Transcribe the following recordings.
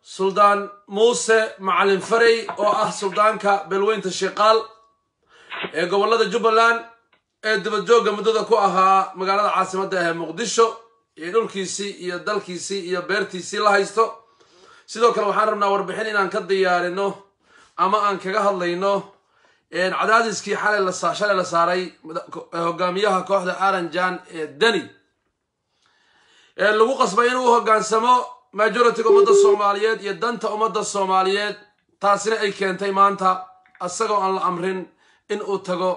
suldaan muuse macalin farey oo ah suldaanka beelweynta shiqaal ee gobolada jubbaland ee dibadjoogga muddada ku ahaa magaalada caasimadda ah ee muqdisho iyo dhulkiisii iyo dalkiisii iyo beertiisii la haysto sidoo kale waxaan rabnaa warbixin inaan ka diyaarino ama aan kaga hadlayno cadaadiskii xalay shalay la saaray hogaamiyaha kooxda aranjan ee deni ee lagu qasbay inuu hogaansamo majoritiga ummadda soomaaliyeed iyo danta ummadda soomaaliyeed taasina ay keentay maanta isagoo aan la amrin in uu tago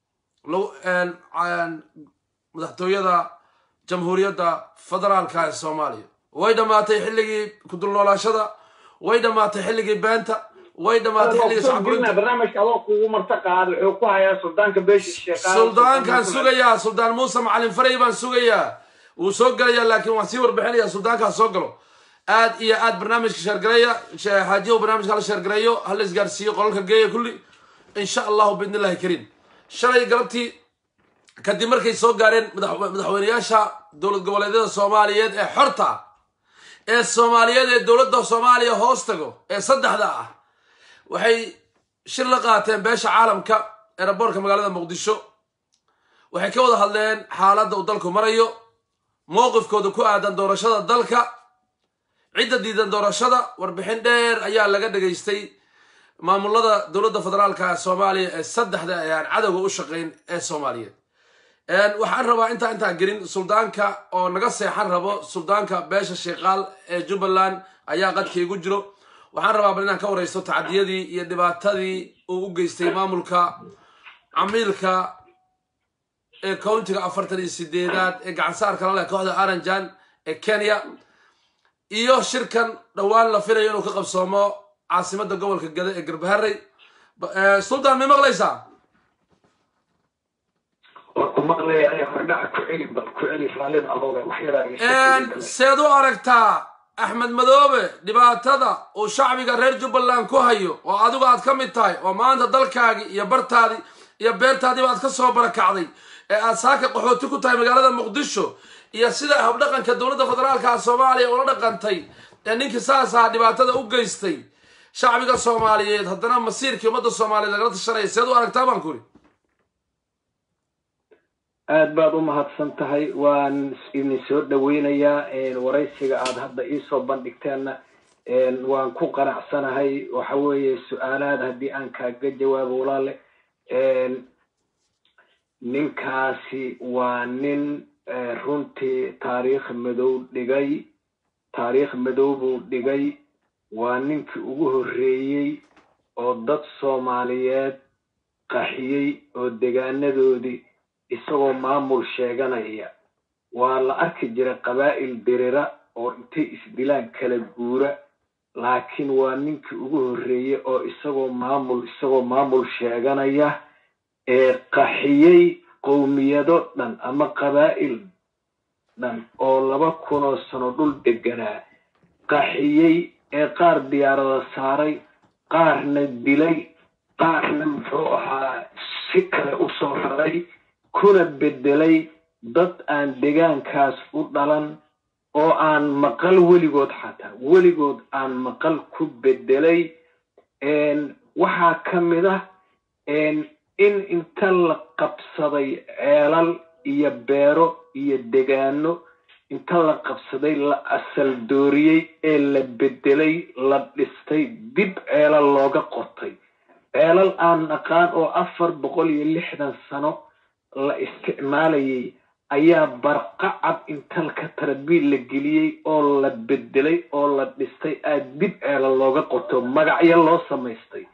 madaxtooyada jamhuuriyadda federaalka ee soomaaliya way dhammaatay xilligii kudulnoolaashada way dhammaatay xilligii beenta way dhammaatay xilligii barnaamijka adoo kugu marta qaad wuxuu ku hayaa suldaanka beesha sheekaa suldaankaan sugayaa suldaan muuse macalin farey baan sugayaa wuu soo gelayaa laakiin waan sii warbixinaya suldaankaas soo galo aad iyo aad barnaamijka sheergareeya xaajiyahu barnaamijka hala sheergareeyo hala isgaarsiiyo qolalka geeya kulli insha allahu biidn illahi kariim shalay galabtii kadib markay soo gaareen madaxweyneyaasha dowlad goboleedyada soomaaliyeed ee xorta ee soomaaliyeed ee dowladda soomaaliya hoos tago ee saddexda ah waxay shir la qaateen beesha caalamka eeraboorka magaalada muqdisho waxay ka wada hadleen xaaladda uu dalku marayo mowqifkooda ku aadan doorashada dalka cidda diidan doorashada warbixin dheer ayaa laga dhegaystay maamulada dowladda federaalka ee soomaaliya ee saddexda ee aan cadowga u shaqayn ee soomaaliyeed waxaan rabaa intaa intaan gelin suldaanka oo naga seexan rabo suldaanka beesha sheekaal ee jubbaland ayaa qadka igu jiro waxaan rabaa bal inaan ka waraysto tacdiyadii iyo dhibaatadii uu u geystay maamulka camiilka ee countiga afartan iyo sideedaad ee gacansaarka la leh kooxda aranjan ee kenya iyo shirkan dhowaan la filayo inuu ka qabsoomo caasimadda gobolka gada ee garbaharey sultan ma maqlaysaa seed u aragtaa axmed madoobe dhibaatada uu shacbiga reer jubbaland ku hayo oo adigu aad ka mid tahay oo maanta dalkaagii iyo bartaadii iyo beertaadiiba aad ka soo barakacday ee aad saaka qaxooti ku tahay magaalada muqdisho iyo sida habdhaqanka dowladda federaalka soomaaliya ula dhaqantay ee ninkii saasaa dhibaatada u geystay shacbiga soomaaliyeed haddana masiirkii ummadda soomaaliyeed lagala tashanaya seed u aragtaa baan kuri aad baad u mahadsan tahay waan idin soo dhaweynayaa waraysiga aad hadda iisoo bandhigteenna waan ku qanacsanahay waxa weeye su-aalaad haddii aan kaaga jawaabo walaale ninkaasi waa nin runtii taariikh madow dhigay taariikh madow buu dhigay waa ninkii ugu horreeyey oo dad soomaaliyeed qaxiyey oo degaanadoodii isagoo maamul sheeganaya waa la arki jiray qabaa'il dirira oo intay isdilaan kala guura laakiin waa ninkii ugu horreeyey oo isagoo maamul isagoo maamul sheeganaya ee qaxiyey qowmiyado dhan ama qabaa'il dhan oo laba kunoo sano dhul deganaa qaxiyey ee qaar diyaarada saaray qaarna dilay qaarna muxuu ahaa si kale u soo raray kuna beddelay dad aan degaankaas u dhalan oo aan maqal weligood xataa weligood aan maqal ku beddelay waxaa ka mid ah in inta la qabsaday ceelal iyo beero iyo degaano inta la qabsaday la asal dooriyey ee la beddelay la dhistay dib ceelal looga qotay ceelal aan naqaan oo afar boqol iyo lixdan sano la isticmaalayay ayaa barqacad intalka tarbiil la geliyey oo la bedelay oo la dhistay aad dib ceela looga qoto magacyo loo samaystay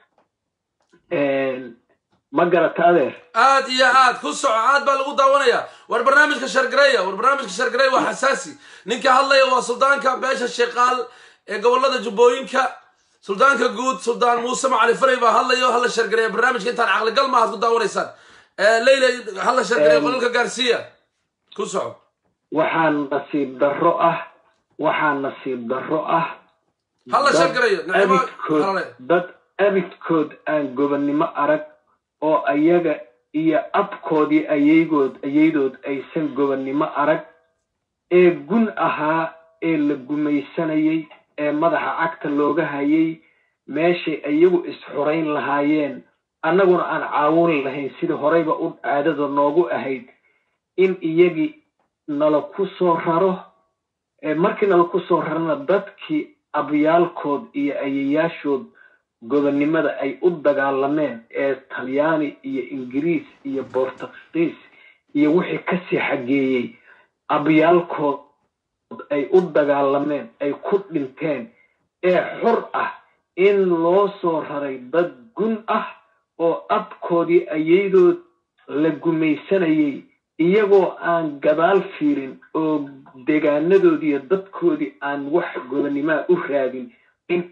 ma garata adeer aad iyo aad ku soco aad baa lagu daawanaya war barnaamijka shargareeya war barnaamijka shargareeya waa xasaasi ninka hadlaya waa suldaanka beesha sheekaal ee gobolada jubbooyinka suldaanka guud suldaan muuse macali farey baa hadlayo hala shargareeya barnaamijka intaan caqligal maahaad ku daawanaysaan leyla hala shargareeya qolalka gaarsiiya ku soco waxaa nasiib darro ah waxaa nasiib darro ah hala shargareeyo abidkood dad abidkood aan gobonnimo arag oo ayaga iyo abkoodii ayaygood ayaydood aysan gobonnimo arag ee gun ahaa ee la gumaysanayay ee madaxa cagta looga hayay meeshay iyagu isxurayn lahaayeen annaguna aan caawin lahayn sidii horeyba u caadada noogu ahayd in iyagii nala ku soo raro markii nala ku soo rarana dadkii abyaalkood iyo ayayaashood gobonnimada ay u dagaalameen ee talyaani iyo ingiriis iyo bortugiis iyo wixii kasii xageeyey abyaalkood ay u dagaalameen ay ku dhinteen ee xor ah in loo soo raray dad gun ah oo abkoodii ayaydood la gumaysanayay iyagoo aan gadaal fiirin oo degaanadoodii iyo dadkoodii aan wax gobonnimaa u raadin in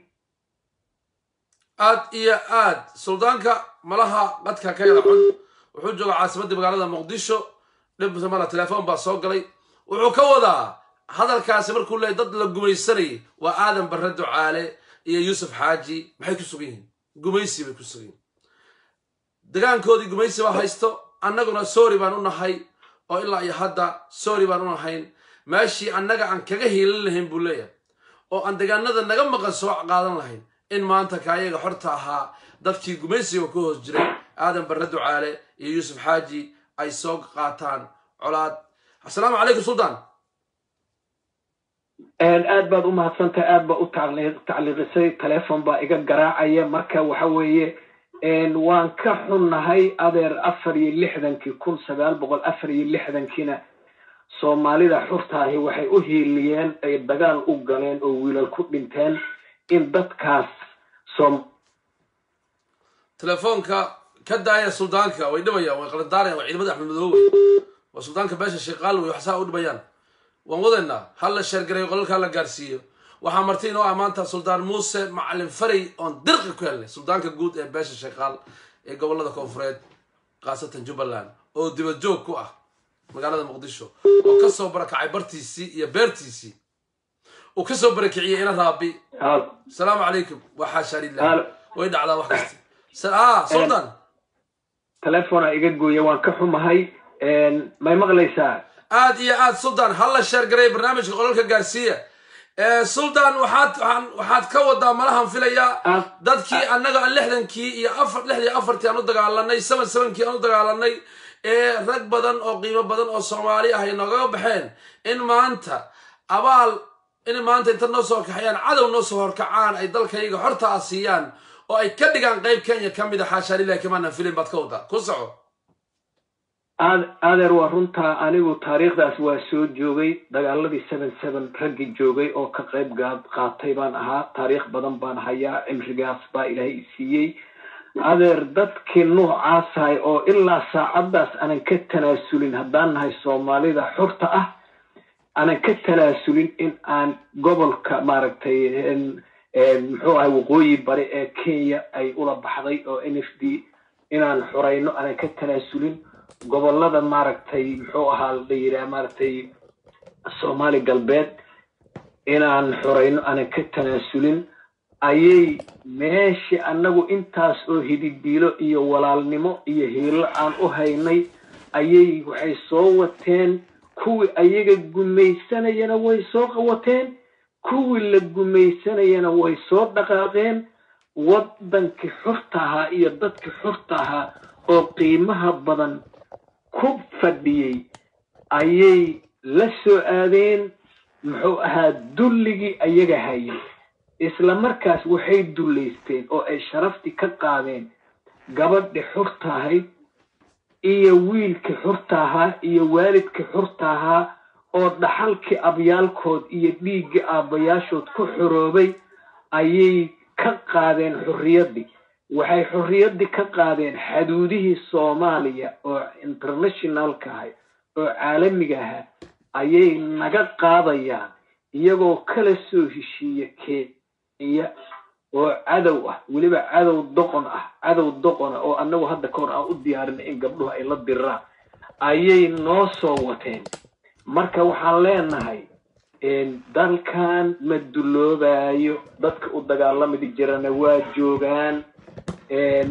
aad iyo aad suldaanka malaha qadka ka yara xun wuxuu jooga caasimadda magaalada muqdisho dhib mala telefoon baa soo galay wuxuu ka wadaa hadalkaasi markuu leeyay dad la gumaysanayay waa aadan barre ducaale iyo yuusuf xaaji maxay ku sugan yihiin gumaysi bay ku sugan yihiin degaankoodii gumaysi baa haysto annaguna sorry baan u nahay oo ilaa iyo hadda sorry baan u nahayn meeshii annaga aan kaga hiilin lahayn buu leeyahay oo aan degaanada naga maqan soo qaadan lahayn in maanta kaayaga xorta ahaa dadkii gumaysiga ku hoos jiray aadan barre ducaale iyo yuusuf xaaji ay soo qaataan colaad assalaamu calaykum suldaan aad baad u mahadsantahay aad baa u tacliiqisay telefon baa iga garaacaya marka waxa weeye waan ka xunnahay adeer afar iyo lixdankii kun sagaal boqol afar iyo lixdankiina soomaalida xurtaahi waxay u hiiliyeen ay dagaal u galeen oo wiilal ku dhinteen in dadkaas soom telefoonka ka daaya suldaanka way dhibayaan way qalandaarayaan waa ciidamada axmed madoowe waa suldaanka beesha sheekaal wey waxsaa u dhibayaan waan wadaynaa hal la sheergareeyo qolalkaa la gaarsiiyo waxaa marti inoo ah maanta suldaan muuse macalin faray oon dirqi ku helnay suldaanka guud ee beesha sheekaal ee gobolada koonfureed khaasatan jubbaland oo dibad joog ku ah magaalada muqdisho oo kasoo barakacay bartiisii iyo beertiisii uu kasoo barakiciyey ina raabi asalaamu calaykum waa xaashaa lilah way dhacdaa wax kasta suldan telefona iga gooya waan ka xumahay may maqlaysaa aad iyo aad suldan hal la sheergaray barnaamijka qolalka gaarsiiya suldan waxaad waxaad ka wadaa malahan filayaa dadkii annaga aan lixdankii iyo afar lixdii afartii aan u dagaalanay seven sevenkii aan u dagaalanay ee rag badan oo qiimo badan oo soomaali ah ay noogaga baxeen in maanta abaal in maanta inta noo soo kaxayaan cadow noo soo horkacaan ay dalkayga horta a siiyaan oo ay ka dhigaan qayb kenya ka mid a xaashaa lilahi kamaanan filin baad ka wadaa ku soco adeer waa runtaa anigu taariikhdaas waa soo joogay dagaaladii seven seven raggii joogay oo ka qayb qaatay baan ahaa taariikh badan baan hayaa cimrigaas baa ilaahay i siiyey adeer dadkii nuucaasahay oo ilaa saacaddaas aanan ka tanaasulin haddaan nahay soomaalida xurta ah aanan ka tanaasulin in aan gobolka maaragtay muxuu ahay waqooyi bari ee kenya ay ula baxday oo n f d inaan xurayno aanan ka tanaasulin gobolada maaragtay muxuu ahaa la yidhaha maaragtay soomaali galbeed inaan xurayno aanan ka tanaasulin ayay meeshii annagu intaas oo hididiilo iyo walaalnimo iyo hiilo aan u haynay ayay waxay soo wateen kuwii ayaga gumaysanayana way soo qawateen kuwii la gumaysanayana way soo dhaqaaqeen waddankii xurta ahaa iyo dadkii xurta ahaa oo qiimaha badan ku fadhiyey ayay la soo aadeen muxuu ahaa dulligii ayaga hayay isla markaas waxay dullaysteen oo ay sharaftii ka qaadeen gabadhii xurta ahayd iyo wiilkii xurta ahaa iyo waalidkii xurta ahaa oo dhaxalkii abyaalkood iyo dhiiggii aabbayaashood ku xoroobay ayay ka qaadeen xurriyaddii waxay xorriyaddii ka qaadeen xaduudihii soomaaliya oo internationalka ahay oo caalamiga ahaa ayay naga qaadayaan iyagoo kala soo heshiiya kenya oo cadow ah weliba cadow doqon ah cadow doqona oo annagu hadda ka hor aan u diyaarinay in gabdhuhu ay la diraan ayay noo soo wateen marka waxaan leenahay dalkan ma dulloobayo dadka u dagaalamidi jirana waa joogaan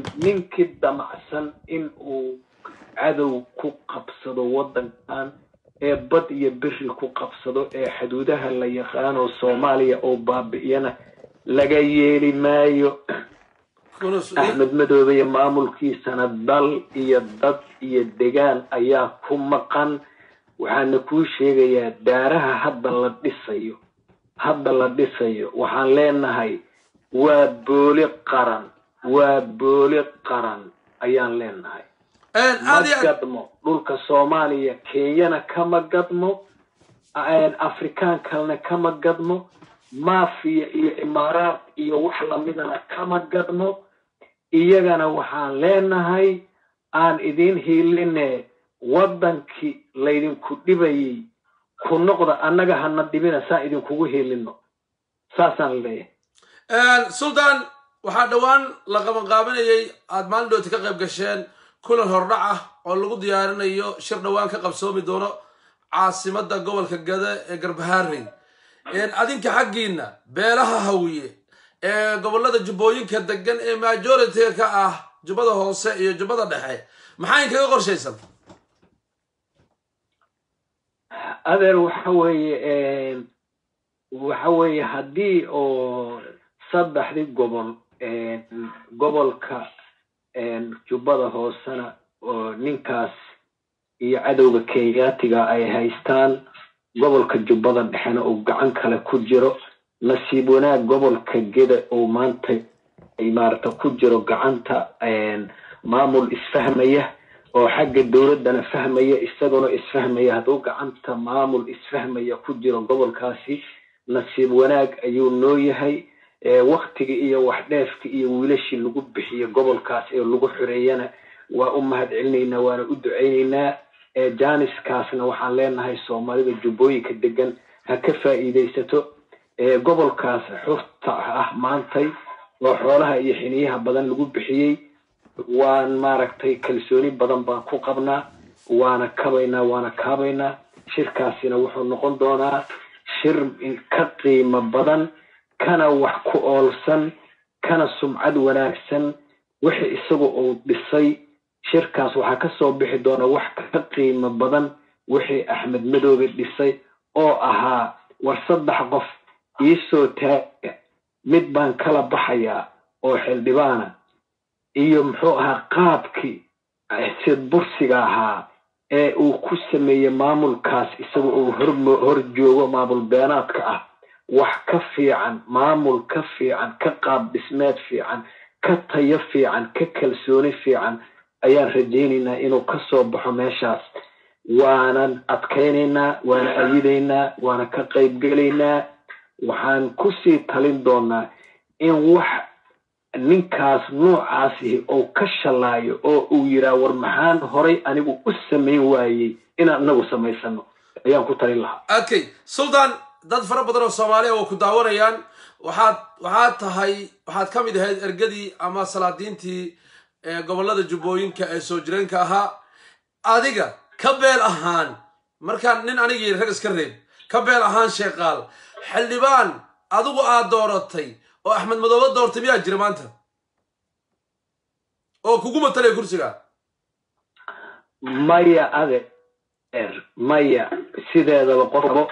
ninkii damacsan in uu cadow ku qabsado waddankan ee bad iyo beri ku qabsado ee xuduudaha la yaqaano soomaaliya oo baabi'iyana laga yeeli maayo axmed madoobe iyo maamulkiisana dal iyo dad iyo degaan ayaa ku maqan waxaana kuu sheegayaa daaraha hadda la dhisayo hadda la dhisayo waxaan leenahay waa booli qaran waa booli qaran ayaan leenahay ma gadmo dhulka soomaaliya kenyana kama gadmo afrikaan kalena kama gadmo maafiya iyo imaaraad iyo wax lamidana kama gadmo iyagana waxaan leenahay aan idiin hiiline waddankii laydinku dhibayay ku noqda annaga hana dhibina saa idinkugu hiilino saasaan leeyahay sultan waxaa dhowaan la qabanqaabinayay aada maalin dhooti ka qayb gasheen kulan hordhac ah oo lagu diyaarinayo shir dhowaan ka qabsoomi doono caasimada gobolka gada ee garbaharey adinka xaggiina beelaha hawiye ee gobolada jubbooyinka degan ee majority ka ah jubbada hoose iyo jubbada dhexe maxaa inkaga qorshaysan adeer waxa weeye waxa weeye haddii oo saddexdii gobol gobolka jubbada hoosena oo ninkaas iyo cadowga kenyaatiga ay haystaan gobolka jubbada dhexena uu gacan kale ku jiro nasiib wanaag gobolka geda uu maanta maarata ku jiro gacanta maamul isfahmaya oo xagga dowladdana fahmaya isaguna isfahmaya hadduu gacanta maamul isfahmaya ku jiro gobolkaasi nasiib wanaag ayuu noo yahay waktiga iyo waxdheefka iyo wiilashii lagu bixiyo gobolkaas ee lagu xoreeyana waa u mahad celinaynaa waana u ducaynaynaa janiskaasna waxaan leenahay soomaalida jubbooyinka degan ha ka faa'iidaysato gobolkaas xurta ah maantay oo xoolaha iyo xiniyaha badan lagu bixiyey waan maaragtay kalsooni badan baan ku qabnaa waana kabaynaa waana kaabaynaa shirkaasina wuxuu noqon doonaa shir ka qiimo badan kana wax ku oolsan kana sumcad wanaagsan wixii isagu uu dhisay shirkaas waxaa ka soo bixi doona wax ka qiimo badan wixii axmed madoobe dhisay oo ahaa war saddex qof iisoo taaga mid baan kala baxayaa oo xildhibaana iyo muxuu ahaa qaabkii sid bursiga ahaa ee uu ku sameeyey maamulkaas isaga uu hor joogo maamul beenaadka ah wax ka fiican maamul ka fiican ka qaab dhismeed fiican ka tayo fiican ka kalsooni fiican ayaan rajaynaynaa inuu ka soo baxo meeshaas waanan adkaynaynaa waana ayidaynaa waana ka qaybgelaynaa waxaan kusii talin doonaa in wax ninkaas noocaasihi uu ka shalaayo oo uu yiraa war maxaan horay anigu u samayn waayey inaan inagu samaysano ayaan ku talin lahaa okay sultan dad fara badan oo soomaaliya oo ku daawanayaan waxaad waxaad tahay waxaad ka mid ahayd ergadii ama salaadiintii gobolada jubbooyinka ee soo jireenka ahaa adiga ka beel ahaan markaan nin anigii rag iska reeb ka beel ahaan sheeqaal xildhibaan adigu aad dooratay oo axmed madoobe doortay miyaa jira maanta oo kugu matalaya kursiga maya adeer maya sideedaba qofbo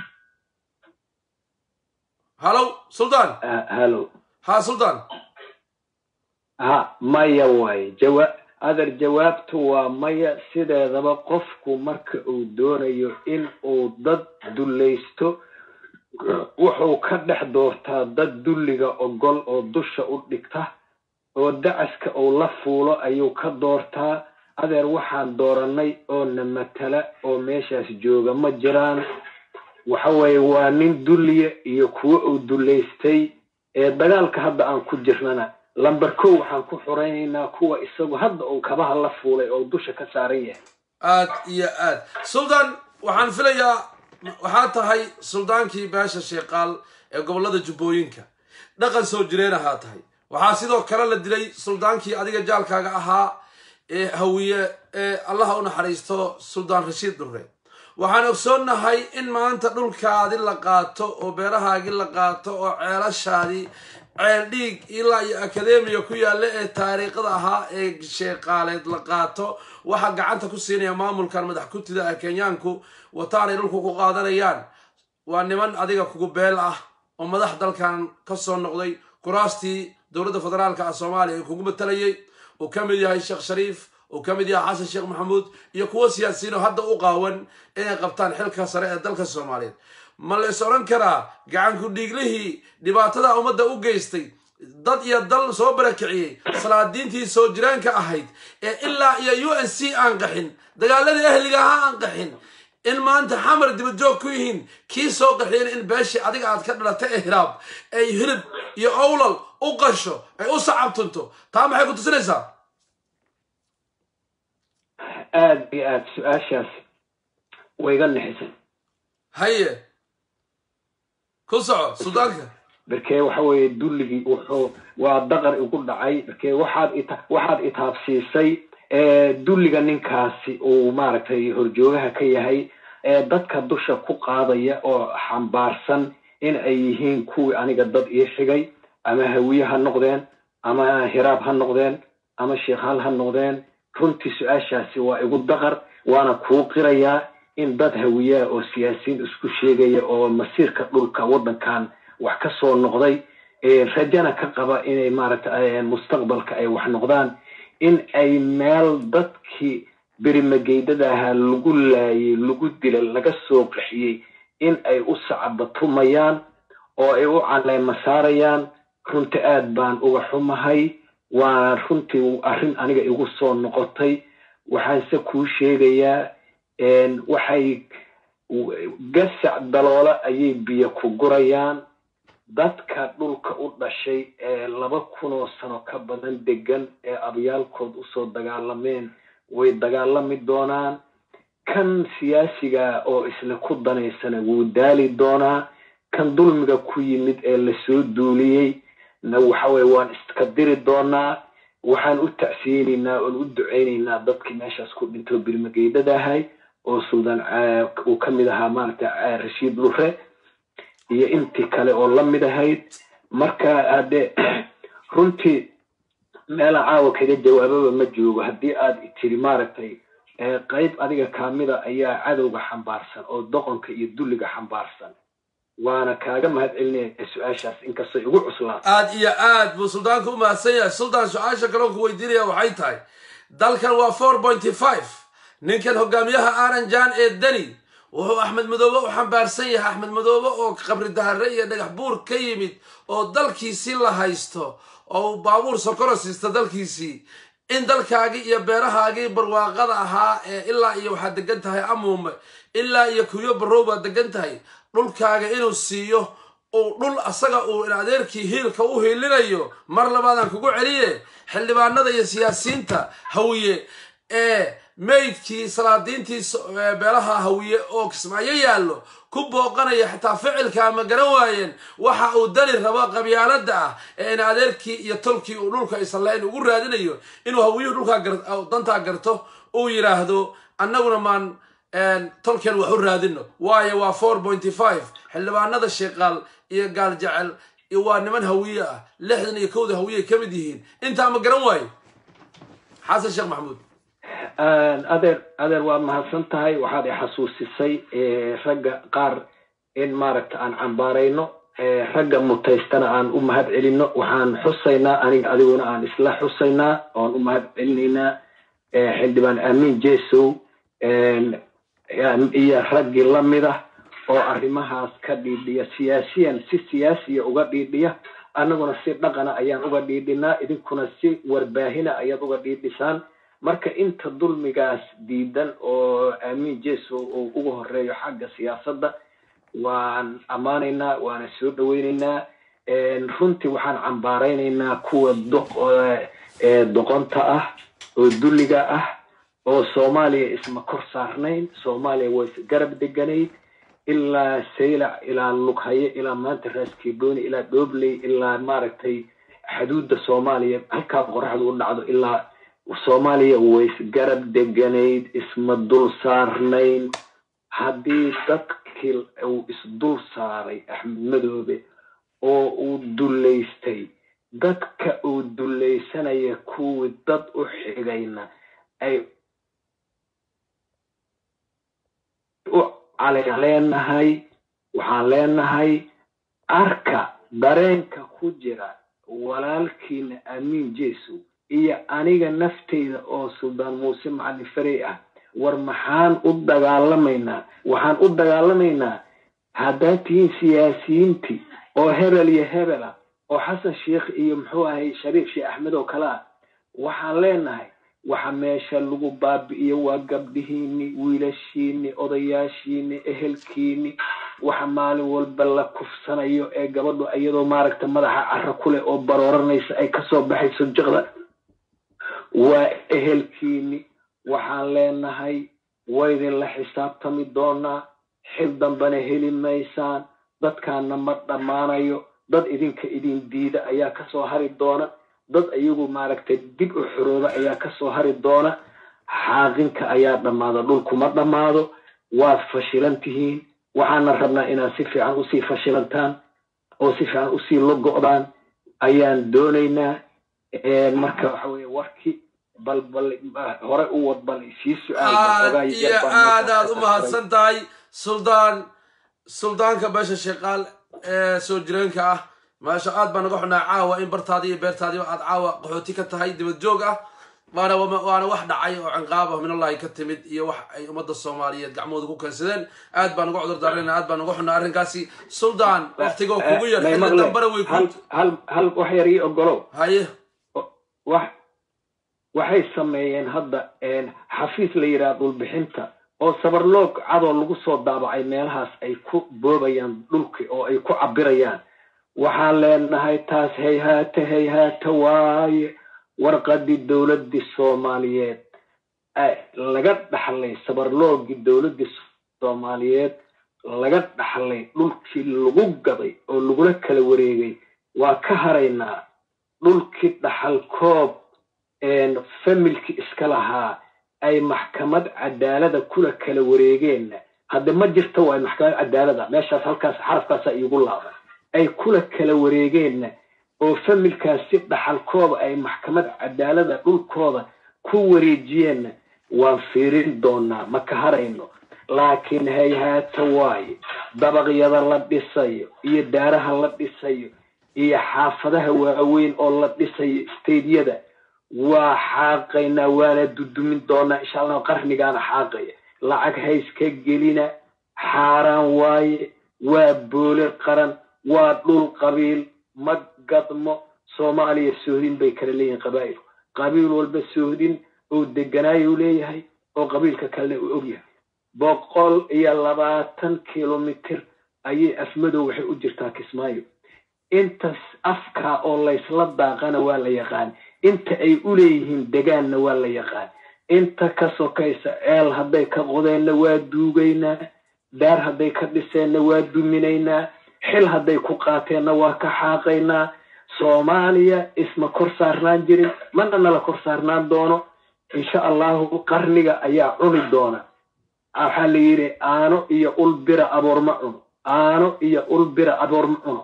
hallow sultan hallo ha sultan ha maya waaye jawa adeer jawaabtu waa maya sideedaba qofku marka uu doonayo in uu dad dullaysto wuxuu ka dhex doortaa dad dulliga ogol oo dusha u dhigta oo dacaska uu la fuulo ayuu ka doortaa adeer waxaan dooranay oo na matala oo meeshaas jooga ma jiraan waxa weeye waa nin dulliya iyo kuwo uu dullaystay ee dagaalka hadda aan ku jirnana lamber kow waxaan ku xuraynaynaa kuwa isagu hadda uu kabaha la fuulay oo dusha ka saaran yahay aad iyo aad sultan waxaan filayaa waxaad tahay suldaankii beesha sheeqaal ee gobolada jubbooyinka dhaqan soo jireen ahaa tahay waxaa sidoo kale la dilay suldaankii adiga jaalkaaga ahaa ee hawiye ee allaha u naxariisto suldaan rashiid dhurre waxaan ogsoonnahay in maanta dhulkaadi la qaato oo beerahaagii la qaato oo ceelashaadii ceel dhiig ilaa iyo akademiya ku yaalla ee taariikhda ahaa ee sheeqaaleed la qaato waxaa gacanta ku siinaya maamulkan madax kutida ah kenyaanku wataanay dhulku ku qaadanayaan waa niman adiga kugu beel ah oo madax dalkan ka soo noqday kuraastii dowladda federaalka ah soomaaliya ee kugu matalayay uu ka mid yahay sheekh shariif uu ka mid yahay xasan sheekh maxamuud iyo kuwo siyaasiyiin oo hadda u qaawan inay qabtaan xilka sare ee dalka soomaaliyeed ma la is odhan karaa gacanku dhiiglihii dhibaatada ummadda u geystay dad iyo dal soo barakiciyey salaadiintii soo jiraanka ahayd ee ilaa iyo u n c aan qaxin dagaaladii ahliga ahaa aan qaxin in maanta xamar dibajoog ku yihiin kii soo qaxiyeen in beeshii adiga aad ka dhalatay ee hiraab ay hilib iyo owlal u qasho ay u sacabtunto taa maxay ku tusinaysaa aada iyo aada su-aashaas wayga nixisay haye ku soco sudaanka barkee waxa weeye dulligii wuxuu waa daqar igu dhacay barkee waxaad ita waxaad itaabsiisay dulliga ninkaasi uu maaragtay horjoogaha ka yahay ee dadka dusha ku qaadaya oo xambaarsan in ay yihiin kuwii aniga dad ii xigay ama hawiye ha noqdeen ama hiraab ha noqdeen ama sheekhaal ha noqdeen runtii su-aashaasi waa igu daqar waana kuu qirayaa in dad hawiyaa oo siyaasiyiin isku sheegaya oo masiirka dhulka waddankan wax ka soo noqday rajana ka qaba inay maaragtay mustaqbalka ay wax noqdaan in ay meel dadkii berimageydada ahaa lagu laayay lagu dilay laga soo qaxiyey in ay u sacabatumayaan oo ay u caleema saarayaan runti aad baan uga xumahay waa runtii arrin aniga igu soo noqotay waxaanse kuu sheegayaa waxay gasac daloola ayay biyo ku gurayaan dadka dhulka u dhashay ee laba kunoo sano ka badan degan ee abyaalkood usoo dagaalameen way dagaalami doonaan kan siyaasiga oo isla ku danaysana wuu daali doonaa kan dulmiga ku yimid ee lasoo duuliyey na waxaweye waan iska diri doonaa waxaan u tacsiyeynaynaa oon u duceynaynaa dadkii meeshaas ku dhintoo birmageydada ahay oo suldaan uu ka mid ahaa maaragtay rashiid lure iyo intii kale oo la mid ahayd marka haddee runtii meela caawa kaga jawaababa ma joogo haddii aad tiri maaragtay qayb adiga kaamida ayaa cadowga xambaarsan oo doqonka iyo dulliga xambaarsan waana kaaga mahad celinaya su-aashaas inkastoo igu cuslaan aad iyo aad buu suldaanka u mahadsan yahay suldaan su-aasha kaloon ku weydiinaya waxay tahay dalkan waa four pointy five ninkan hogaamiyaha aranjan ee deni wuxuu axmed madoobe u xambaarsan yahay axmed madoobe oo qabri dahare iyo dhagax buur ka yimid oo dalkiisii la haysto oo baabuur sokoro siista dalkiisii in dalkaagii iyo beerahaagii barwaaqada ahaa ee ilaa iyo waxaad degan tahay amuume ilaa iyo kuyo barow baad degan tahay dhulkaaga inuu siiyo uu dhul asaga uu in adeerkii hiilka u hiilinayo mar labaadaan kugu celiye xildhibaanada iyo siyaasiyiinta hawiye ee meydkii salaadiintii beelaha hawiye oo kismaayo yaallo ku booqanaya xitaa ficilkaa ma garan waayeen waxa uu dani rabo qabyaalada ah ee in adeerkii iyo tolkii uu dhulka islayn ugu raadinayo inuu hawiyuhu dhulkaa dantaa garto uu yidhaahdo annaguna maan tolkeen wax u raadino waayo waa four pointy five xildhibaanada sheeqaal iyo gaal jecel waa niman hawiye ah lixdan iyo kowda hawiye ka mid yihiin intaa ma garan waayo xasan sheekh maxamuud adeer adeer waa mahadsan tahay waxaad i xasuusisay ragga qaar in maaragta aan cambaarayno ragga mutaystana aan u mahad celino waxaan xusaynaa aniga adiguna aan isla xusaynaa oan u mahad celinaynaa xildhibaan aamin jesow iyo raggii lamid ah oo arrimahaas ka dhiidhiya siyaasiyan si siyaasiya uga dhiidhiya annaguna si dhaqana ayaan uga dhiidhinaa idinkuna si warbaahina ayaad uga dhiidhisaan marka inta dulmigaas diidan oo aamin jeso uu uga horeeyo xagga siyaasadda waan ammaanaynaa waana soo dhaweynaynaa runtii waxaan cambaaraynaynaa kuwa doqonta ah oo dulliga ah oo soomaaliya isma kor saarnayn soomaaliya waa isgarab deganayd ilaa saylac ilaa lughaye ilaa maanta raaskiiboni ilaa dhobley ilaa maaragtay xaduudda soomaaliya halkaa qoraxdu u dhacdo ilaa soomaaliya way isgarab deganayd isma dul saarnayn haddii dadkii uu isdul saaray axmed madoobe oo uu dullaystay dadka uu dullaysanaya kuwii dad u xigayna ay u calen leenahay waxaan leenahay arka dareenka ku jira walaalkiina amiin jeesow iyo aniga nafteyda oo suldaan muuse macalin farey ah war maxaan u dagaalamaynaa waxaan u dagaalamaynaa haddaad tihiin siyaasiyiintii oo hebel iyo hebel ah oo xasan sheikh iyo muxuu ahay shariif sheekh axmed oo kale ah waxaan leenahay waxa meesha lagu baabi'iyo waa gabdhihiini wiilashiini odayaashiini ehelkiini waxa maalin walba la kufsanayo ee gabadhu iyadoo maaragta madaxa caro ku leh oo barooranaysa ay kasoo baxayso jiqda waa ehelkiini waxaan leenahay waydinla xisaabtami doonaa xil dambena heli maysaan dadkaana ma dhammaanayo dad idinka idin diida ayaa kasoo hari doona dad iyagu maaragtay dib u xorooba ayaa kasoo hari doona xaaqinka ayaa dhammaada dhulkuma dhammaado waad fashilan tihiin waxaana rabnaa inaad si fiican usii fashilantaan oo si fiican usii logo'daan ayaan doonaynaa marka waxa weye warki bal bal hore u wad bal sii aad iyo aad aad u mahadsan tahay suldaan suldaanka beesha sheekaal ee soo jireenka ah maasha aad baan naga xunaa caawa in bartaadii iyo beertaadiiba aad caawa qaxooti ka tahay dibad joog ah waana waana wax dhacay oo cinqaab ah minallahi ka timid iyo wax ay ummadda soomaaliyeed gacmooda ku keensadeen aad baan uga cudur daarayna aad baan naga xunaa arrinkaasi suldaan waktigoo kugu yar xilli dambana way ku hal hal wax yar ii ogolow haye wax waxay sameeyeen hadda xafiis la yidhaha dhulbixinta oo sabarloog cadoo lagu soo daabacay meelahaas ay ku boobayaan dhulki oo ay ku cabirayaan waxaan leenahay taas hayhaata hayhaata waaye warqadii dowladdii soomaaliyeed laga dhaxlay sabarloogii dowladdii soomaaliyeed laga dhaxlay dhulkii lagu gaday oo lagula kala wareegay waa ka haraynaa dhulkii dhaxal koob familkii iska lahaa ay maxkamad cadaalada kula kala wareegeenna hadde ma jirta waay maxkamad cadaalada meeshaas halkaas xarafkaasa iigu laaban ay kula kala wareegeenna oo familkaasi dhaxalkooda ay maxkamad cadaalada dhulkooda ku wareejiyeenna waan fiirin doonaa ma ka harayno laakiin hayhaata waaye dabaqyada la dhisayo iyo daaraha la dhisayo iyo xaafadaha waaweyn oo la dhisayo staydyada waa xaaqaynaa waana dudumin doonaa insha allah qarnigaana xaaqaya lacag hayska gelina xaaraan waaye waa boole qaran waa dhul qabiil ma gadmo soomaaliya sohdin bay kala leeyihin qabaa'ilku qabiil walba sohdin oo deganaayu leeyahay oo qabiilka kalena uu ogyahay boqol iyo labaatan kilomitir ayay afmadow waxay u jirtaa kismaayo intas afkaa oo laysla daaqana waa la yaqaan inta ay u leeyihiin degaanna waa la yaqaan inta ka sokaysa ceel hadday ka qodeenna waa duugaynaa daar hadday ka dhiseenna waa duminaynaa xil hadday ku qaateenna waa ka xaaqaynaa soomaaliya isma kor saarnaan jirin mana nala kor saarnaan doono insha allahu qarniga ayaa cuni doona waxaa la yidhi aano iyo ul bira aboor ma cuno aano iyo ul bira aboor ma cuno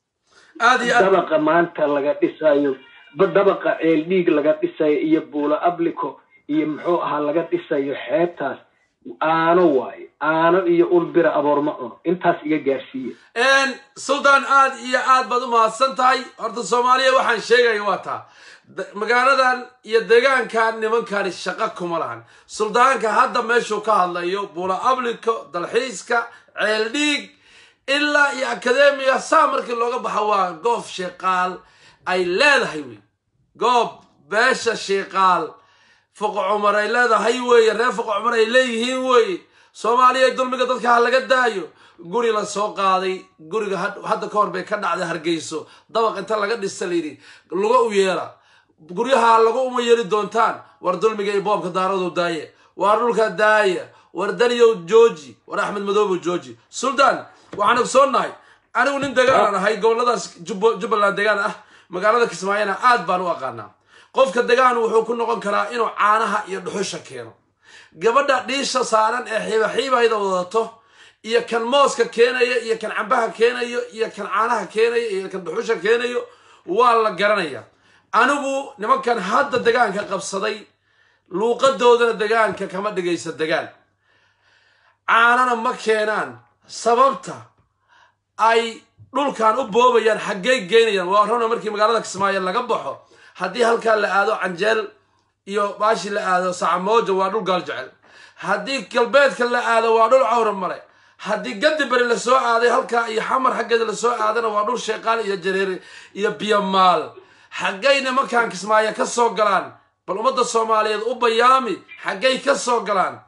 aad iyo aad dabaqa maanta laga dhisayo dabaqa ceel dhiig laga dhisayo iyo buulo ablico iyo muxuu ahaa laga dhisayo xeebtaas aano waaye aano iyo ul bira aboor ma cuno intaas iga gaarsiiye suldaan aad iyo aad baad u mahadsan tahay horta soomaaliya waxaan sheegaya waa taa magaaladan iyo deegaankan nimankani shaqo kuma lahan suldaanka hadda meeshuu ka hadlayo buula ablico dalxiiska ceeldhiig ilaa iyo akademiya saa markii looga baxo waa goof sheeqaal ay leedahay wey goob beesha sheeqaal foqo cumar ay leedahay weeye reer foqo cumar ay leeyihiin weeye soomaaliya dulmiga dadka ha laga daayo guri la soo qaaday guriga hadda ka hor bay ka dhacday hargeyso dabaq inta laga dhista layidhi laga u yeela guryaha lagu uma yeeli doontaan war dulmiga iyo boobka daaradu daaye war dhulka daaya war daniyow jooji war axmed madoobow jooji suldaan waxaan ogsoonnahay anigu nin degaan ahay goboladaas jubbaland degaan ah magaalada kismaayona aad baan u aqaanaa qofka degaan wuxuu ku noqon karaa inuu caanaha iyo dhuxusha keeno gabadha dhiisha saaran ee xiibaxiibahayda wadato iyo kan mooska keenaya iyo kan cambaha keenayo iyo kan caanaha keenayo iyo kan dhuxusha keenayo waa la garanaya anigu nimankan hadda degaanka qabsaday luuqadoodana degaanka kama dhigaysa degaan caanana ma keenaan sababta ay dhulkan u boobayaan xaggay geynayaan waa runa markii magaalada kismaayo laga baxo haddii halkaa la aado canjeel iyo baashi la aado sacamooja waa dhul gaal jecel haddii galbeedka la aado waa dhul cawra male haddii gadi beri lasoo aaday halkaa iyo xamar xaggeeda lasoo aadana waa dhul sheeqaal iyo jareer iyo biyomaal xaggay nimankan kismaayo ka soo galaan bal ummadda soomaaliyeed u bayaami xaggay ka soo galaan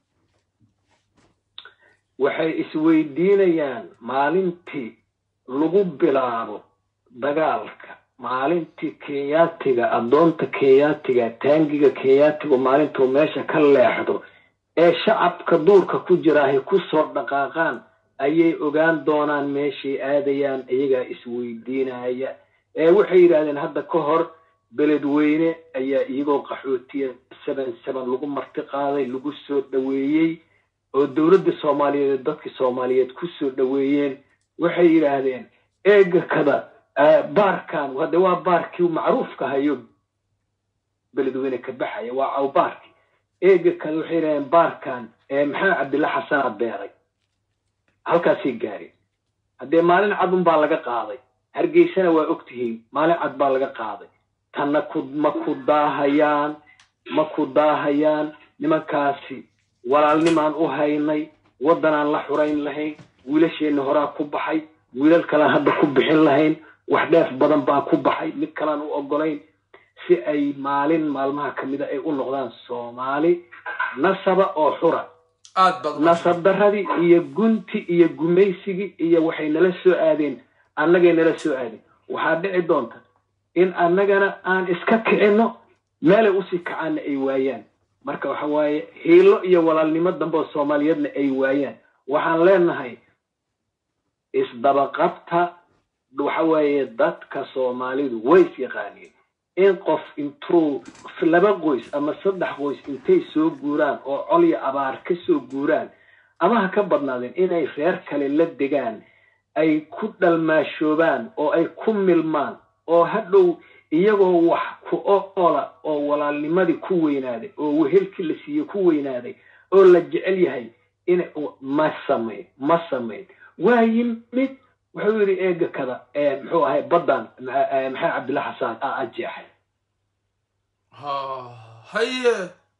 waxay isweydiinayaan maalintii lagu bilaabo dagaalka maalintii kenyaatiga addoonta kenyaatiga taangiga kenyaatigu maalintuu meesha ka leexdo ee shacabka duurka ku jiraahay ku soo dhaqaaqaan ayay ogaan doonaan meeshay aadayaan iyagaa isweydiinaya ee waxay yidhaahdeen hadda ka hor beledweyne ayaa iyagoo qaxootiya seven seven lagu marti qaaday lagu soo dhoweeyey oo dowladda soomaaliyeed dadkii soomaaliyeed ku soo dhoweeyeen waxay yidhaahdeen eega kada baarkan hadde waa baarkii macruufka hayo beledweyne ka baxaya waa cawbaarkii eega kada waxay yidhahdeen baarkan maxamed cabdilla xasana beeray halkaasay gaareen haddee maalin cadun baa laga qaaday hargeysana waa og tihiin maalin cad baa laga qaaday tanna ku ma ku daahayaan ma ku daahayaan nimankaasi walaalnimaan u haynay waddanaan la xurayn lahayn wiilasheenna horaa ku baxay wiilal kalaan hadda ku bixin lahayn wax dheef badan baa ku baxay mid kalaan u ogolayn si ay maalin maalmaha ka mida ay u noqdaan soomaali nasaba oo xura aad baad u nasab daradii iyo gunti iyo gumaysigii iyo waxay nala soo aadeen annagay nala soo aadeen waxaa dhici doonta in annagana aan iska kicinno meelay usii kacaanna ay waayaan marka waxa waaye hiilo iyo walaalnimo dambe oo soomaaliyeedna ay waayaan waxaan leenahay isdabaqabta waxa weeye dadka soomaalidu way is yaqaaniin in qof intuu laba qoys ama saddex qoys intay soo guuraan oo col iyo abaar ka soo guuraan ama ha ka badnaadeen inay reer kale la degaan ay ku dhalmaashoobaan oo ay ku milmaan oo hadhow iyagoo wax ku oola oo walaalnimadii ku weynaaday oo wehelkii la siiyey ku weynaaday oo la jecel yahay in ma samayn ma samayn waa yimid wuxuu yidhi eega kada muxuu ahay baddan maxamed cabdilla xasaan a ajeexay ha haye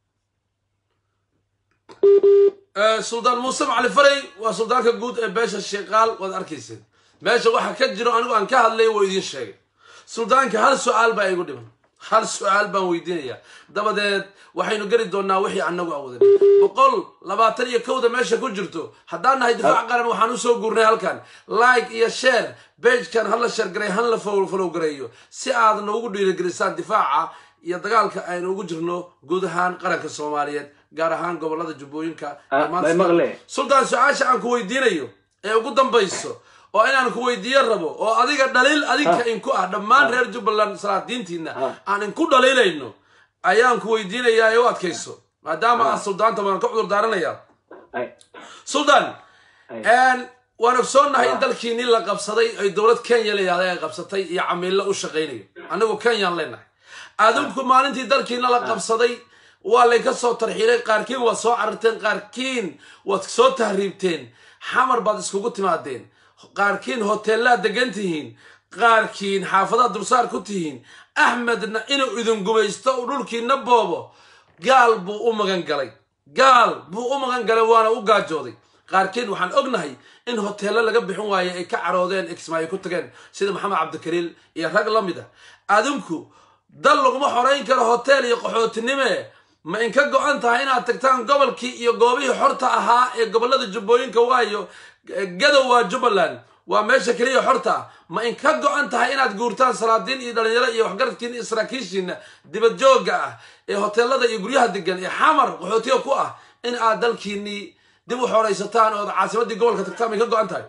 suldaan muuse macali faray waa suldaanka guud ee beesha sheekaal waad arkayseen meesha waxa ka jiro anigu aan ka hadlay wuu idiin sheegay suldaanka hal su-aal baa igu dhiman hal su-aal baan weydiinayaa dabadeed waxaynu geli doonaa wixii anagu awoodin boqol labaatan iyo kowda meesha ku jirto haddaan nahay difaac qaran waxaan usoo guurnay halkan like iyo share begekan hala sheergaray han la follow gareeyo si aad noogu dhiirigelisaan difaaca iyo dagaalka aynu ugu jirno guud ahaan qaranka soomaaliyeed gaar ahaan gobolada jubbooyinka Ah, may maqle. sultaan su-aasha aan ku weydiinayo ee ugu dambayso oo inaan ku weydiiyo rabo oo adiga dhaliil adinka inku ah dhammaan reer jubbaland salaadiintiina Ah. aan inku dhaliilayno ayaan ku weydiinayaa ee u adkayso maadaama aad suldaanta waan ka cudur daaranayaa Ay, suldaan ay. waan ogsoonnahay in dalkiinii la qabsaday ay dowlad kenya layihahda ay qabsatay iyo camiilo u shaqaynayo anigu kenyaan leenahay adinku maalintii dalkiina la qabsaday waa laynka soo tarxiilay qaarkiin waad soo cararteen qaarkiin waad soo tahriibteen xamar baad iskugu timaadeen qaarkiin hoteellaad degan tihiin qaarkiin xaafadaad dulsaar ku tihiin axmedna inuu idin gumaysto uu dhulkiina boobo gaal buu u magan galay gaal buu u magan galay waana u gaajooday qaarkiin waxaan ognahay in hoteello laga bixin waaye ay ka caroodeen exmaayo ku tageen sida maxamed cabdikariil iyo rag la mid a adinku dal laguma xorayn karo hotel iyo qaxootinime ma inka go-an tahay inaad tagtaan gobolkii iyo goobihii xorta ahaa ee gobolada jubbooyinka waayo gadow waa jubbaland waa meesha keliya xorta ah ma inka go-an tahay inaad guurtaan salaadiin iyo dhalinyaro iyo waxgaradkiina iyo saraakiishiina dibad joogga ah ee hoteelada iyo guryaha degan ee xamar qaxootiga ku ah in aad dalkiinii dib u xoraysataan ood caasimadii gobolka tagtaan ma inka go-an tahay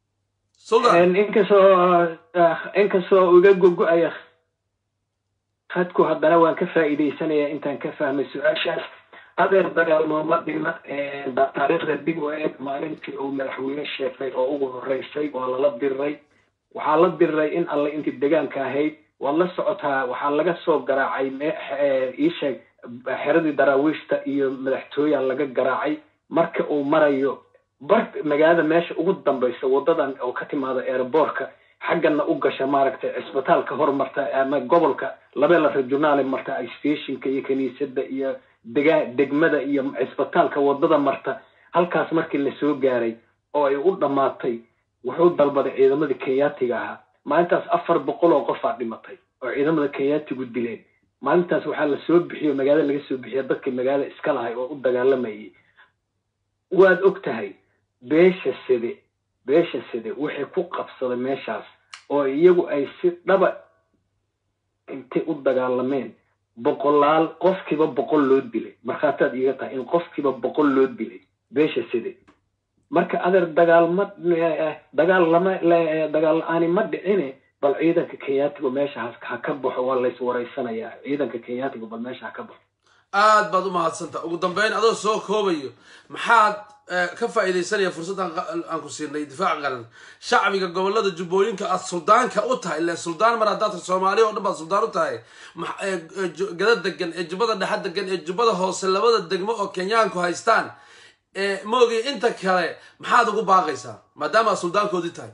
sultan inkastoo ah, inkastoo iga gogo-aya hadku haddana waan ka faa'iidaysanayaa intaan ka fahmay su-aashaas adeer dagaalmooma dhima taariikhda dib u eeg maalintii uu madaxweyne sheegay oo ugu horeysay waa lala diray waxaa la diray in alle intii degaanka ahayd waad la socotaa waxaa laga soo garaacay iisheeg xeradii daraawiishta iyo madaxtooyaa laga garaacay marka uu marayo bar magaalada meesha ugu dambaysa wadadan oo ka timaada airboortka xaggana u gasha maaragtay cisbitaalka hormarta ama gobolka labela regionaale marta stationka iyo kiniisadda iyo dega degmada iyo cisbitaalka wadada marta halkaas markii lasoo gaaray oo ay u dhammaatay wuxuu dalbaday ciidamadii kenyaatiga ahaa maalintaas afar boqol oo qofaa dhimatay oo ciidamada kenyaatigu dileen maalintaas waxaa lasoo bixiyo magaalada laga soo bixiya dadkii magaalada iska lahay oo u dagaalamayay waad og tahay beesha side beesha side waxay ku qabsaday meeshaas oo iyagu ay si dhaba intay u dagaalameen boqolaal qofkiiba boqol loo dilay markhaataad iiga tahay in qofkiiba boqol loo dilay beesha side marka adeer dagaal ma dagaal lama dagaal la-aani ma dhicine bal ciidanka kenyaatigu meesha ha ka baxo waa lays waraysanayaa ciidanka kenyaatigu bal meesha ha ka baxo aad baad u mahadsanta ugu dambeyn adoo soo koobayo maxaad ka faa'iidaysanaya fursaddan aan ku siinay difaac qaran shacbiga gobolada jubbooyinka aad suldaanka u tahay ile suldaan mar haddaad soomaaliya oo dhan baad suldaan u tahay gada degan ee jubbada dhexe degan ee jubbada hoose labada degmo oo kenyaanku haystaan maogi inta kale maxaad ugu baaqaysaa maadaama aad suldaankoodii tahay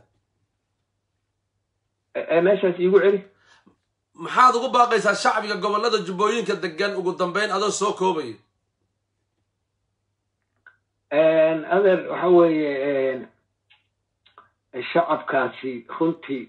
meeshaas iigu celi maxaad ugu baaqaysaa shacbiga gobolada jubbooyinka degan ugu dambeyn adoo soo koobayo adeer waxa weeye shacabkaasi runtii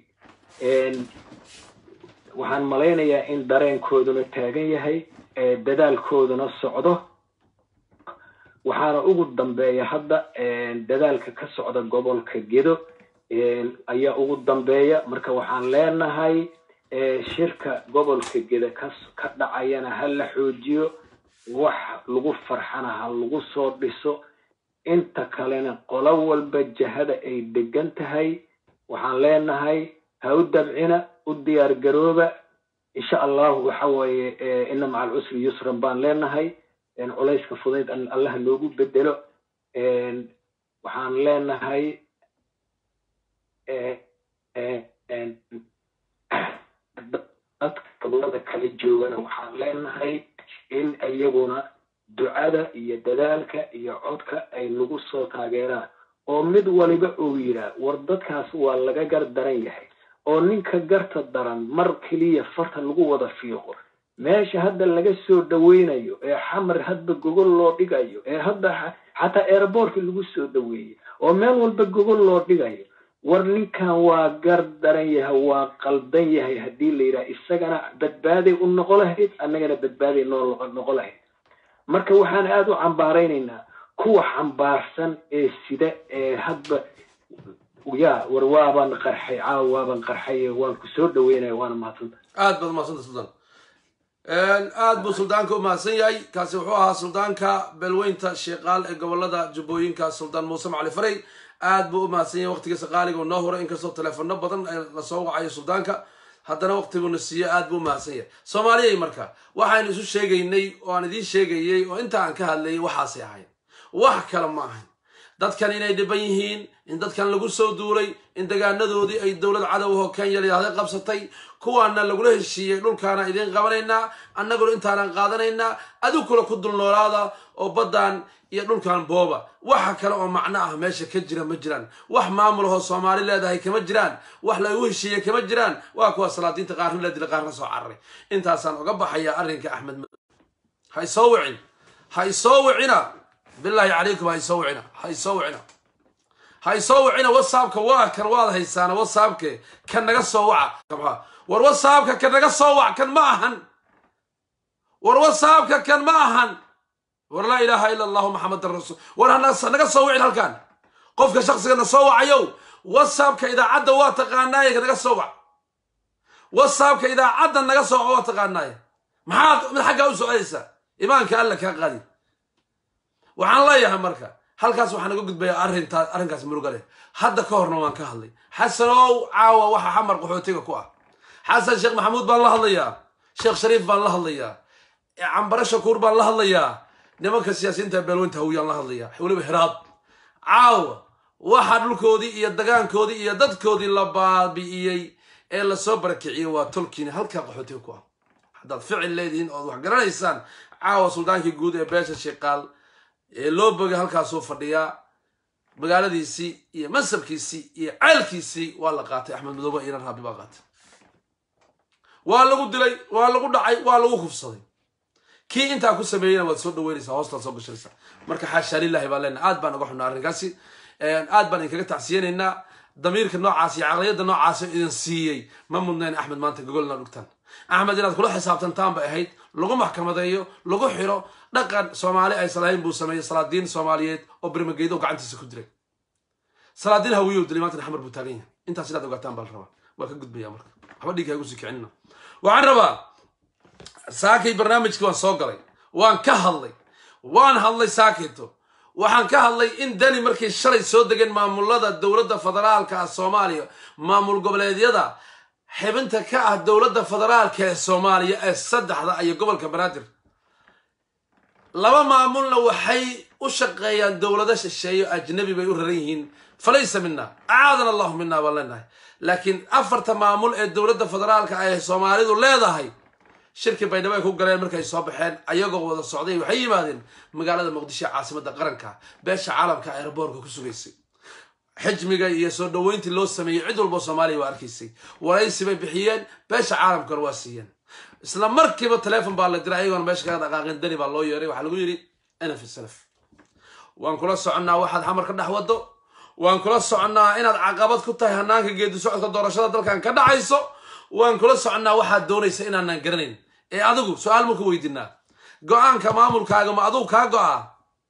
waxaan malaynayaa in dareenkooduna taagan yahay dadaalkooduna socdo waxaana ugu dambeeya hadda dadaalka ka socda gobolka gedo ayaa ugu dambeeya marka waxaan leenahay shirka gobolka geda ka ka dhacayana ha la xoojiyo wax lagu farxana ha lagu soo dhiso inta kalena qolo walba jahada ay degan tahay waxaan leenahay ha u dabcina u diyaar garooba insha allahu waxa weeye ina maca alcusri yusran baan leenahay culayska fudayd allah noogu bedelo waxaan leenahay dadka gobolada kala joogana waxaan leenahay in iyaguna ducada iyo dadaalka iyo codka ay nagu soo taageeraan oo mid waliba uu yidhaah war dadkaas waa laga gar daran yahay oo ninka garta daran mar keliya farta lagu wada fiiqo meesha hadda laga soo dhaweynayo ee xamar hadba gogol loo dhigayo ee hadda xataa airboortka lagu soo dhaweeyey oo meel walba gogol loo dhigayo war ninkan waa gar daran yahay waa qaldan yahay haddii la yidhaha isagana badbaaday u noqo lahayd annagana badbaaday noo noqo lahayd marka waxaan aada u cambaaraynaynaa kuwa xambaarsan ee sida ee hadba ya war waabaan qarxay caawa waabaan qarxay waan ku soo dhaweynaya waana mahadsanta aad baad umahadsanta suldaan aad buu suldaanka u mahadsan yahay kaasi wuxuu ahaa suldaanka beelweynta sheekaal ee gobolada jubbooyinka suldaan muuse macali faray aad buu u mahadsan yahay waqtigiisa qaaliga noo huray inkastoo teleefano badan lasoo wacayo suldaanka haddana waqtiguuna siiyo aad buu u mahadsan yahay soomaaliyay marka waxaynu isu sheegaynay oo aan idiin sheegayey oo inta aan ka hadlayay waxaasay ahayn wax kale ma ahayn dadkan inay dhiban yihiin in dadkan lagu soo duulay in degaanadoodii ay dowlad cadow oo kenya layahda qabsatay kuwaana lagula heshiiyey dhulkaana idiin qabanaynaa annaguna intaanan qaadanaynaa adugkula ku dulnoolaada oo baddan iyo dhulkan booba waxa kale oo macno ah meesha ka jira ma jiraan wax maamulahoo soomaali leedahay kama jiraan wax lagu heshiiyey kama jiraan waa kuwa salaadiinta qaarna la dila qaarna soo cararay intaasaan uga baxayaa arrinka axmed ha isoo wicin ha isoo wicina bilaahi calaykum ha isoo wicina ha isoo wicina ha isoo wicina whatsappka waa kan waad haysaana whatsappke kan naga soo waca war whatsappka kan naga soo wac kan ma ahan war whatsappka kan ma ahan war laa ilaaha ila allahu maxamadan rasul war naga soo wicin halkan qofka shaqsigana soo wacayow whatsappka idaacadda waa taqaanaaye naga soo wac whatsappka idaacadda naga soo wac waa taqaanaaye maxaad mid xaggaa u socdaysaa imaanka alla kaa qaadi waxaan leeyahay marka halkaas waxaan uga gudbayaa arrintaa arrinkaas muruga leh hadda ka horna waan ka hadlay xasanow caawa waxa xamar qaxootiga ku ah xasan sheekh maxamuud baan la hadlayaa sheekh shariif baan la hadlayaa cambare shakuur baan la hadlayaa nimanka siyaasiyiinta beelweynta hawiyaan la hadlayaa weliba hiraad caawa waxaa dhulkoodii iyo dagaankoodii iyo dadkoodii la baabi'iyey ee lasoo barakiciyey waa tolkiina halkaa qaxootiga ku ah haddaad ficil leedihiin ood wax garanaysaan caawa suldaankii guud ee beesha shiqaal ee loo bogay halkaasuu fadhiyaa magaaladiisii iyo mansabkiisii iyo ceelkiisii waa la qaatay axmed madoobe inan raabi baa qaatay waa lagu dilay waa lagu dhacay waa lagu kufsaday kii intaa ku sameeyeyna waad soo dhaweynaysaa hoostaad soo gashanaysaa marka xaashaa lilahi baan leenahay aad baan uga xunaa arrinkaasi aad baan idinkaga tacsiyanaynaa damiirka noocaas iyo caqliyadda noocaas idin siiyey ma mudnayn axmed maanta gogolna dhugtaan axmed inaad kula xisaabtantaan bay ahayd lagu maxkamadeeyo lagu xiro dhaqan soomaali aysan lahayn buu sameeyey salaadiin soomaaliyeed oo bermageydo gacantiisa ku dilay salaadiin hawiyow dilay maantana xamar buu taagan yahay intaas inaad ogaataan baa la rabaa waa ka gudbaya marka waxba dhiigga igu sii kicinina waxaan rabaa saakay barnaamijkii waan soo galay waan ka hadlay waan hadlay saakayto waxaan ka hadlay in dani markay shalay soo degeen maamulada dowladda federaalka ah soomaaliya maamul goboleedyada xibinta ka ah dowladda federaalka ee soomaaliya ee saddexda iyo gobolka banaadir laba maamulna waxay u shaqeeyaan dowlado shisheeyo ajnabi bay u raran yihiin falaysa mina acaadana allahu mina baan leenahay laakiin afarta maamul ee dowladda federaalka ah ee soomaalidu leedahay shirki baydhabo ay ku galeen markay soo baxeen ayagoo wada socday waxay yimaadeen magaalada muqdisho ee caasimadda qaranka beesha caalamka airboorka ku sugaysay xijmiga iyo soo dhoweyntii loo sameeyey cid walbo soomaaliya waa arkaysay waraysi bay bixiyeen beesha caalamkana waa siiyeen isla markiiba telefon baa la diray ayagoona meesha kaga dhaqaaqeen dani baa loo yeeray waxaa lagu yidhi nf salaf waan kula soconnaa waxaad xamar ka dhex waddo waan kula soconnaa inaad caqabad ku tahay hanaanka geedi socodka doorashada dalkan ka dhacayso waan kula soconnaa waxaad doonaysa inaanaan garanayn ee adigu su-aal ma ku weydiinaa go-aanka maamulkaaga ma adugu kaa go-aa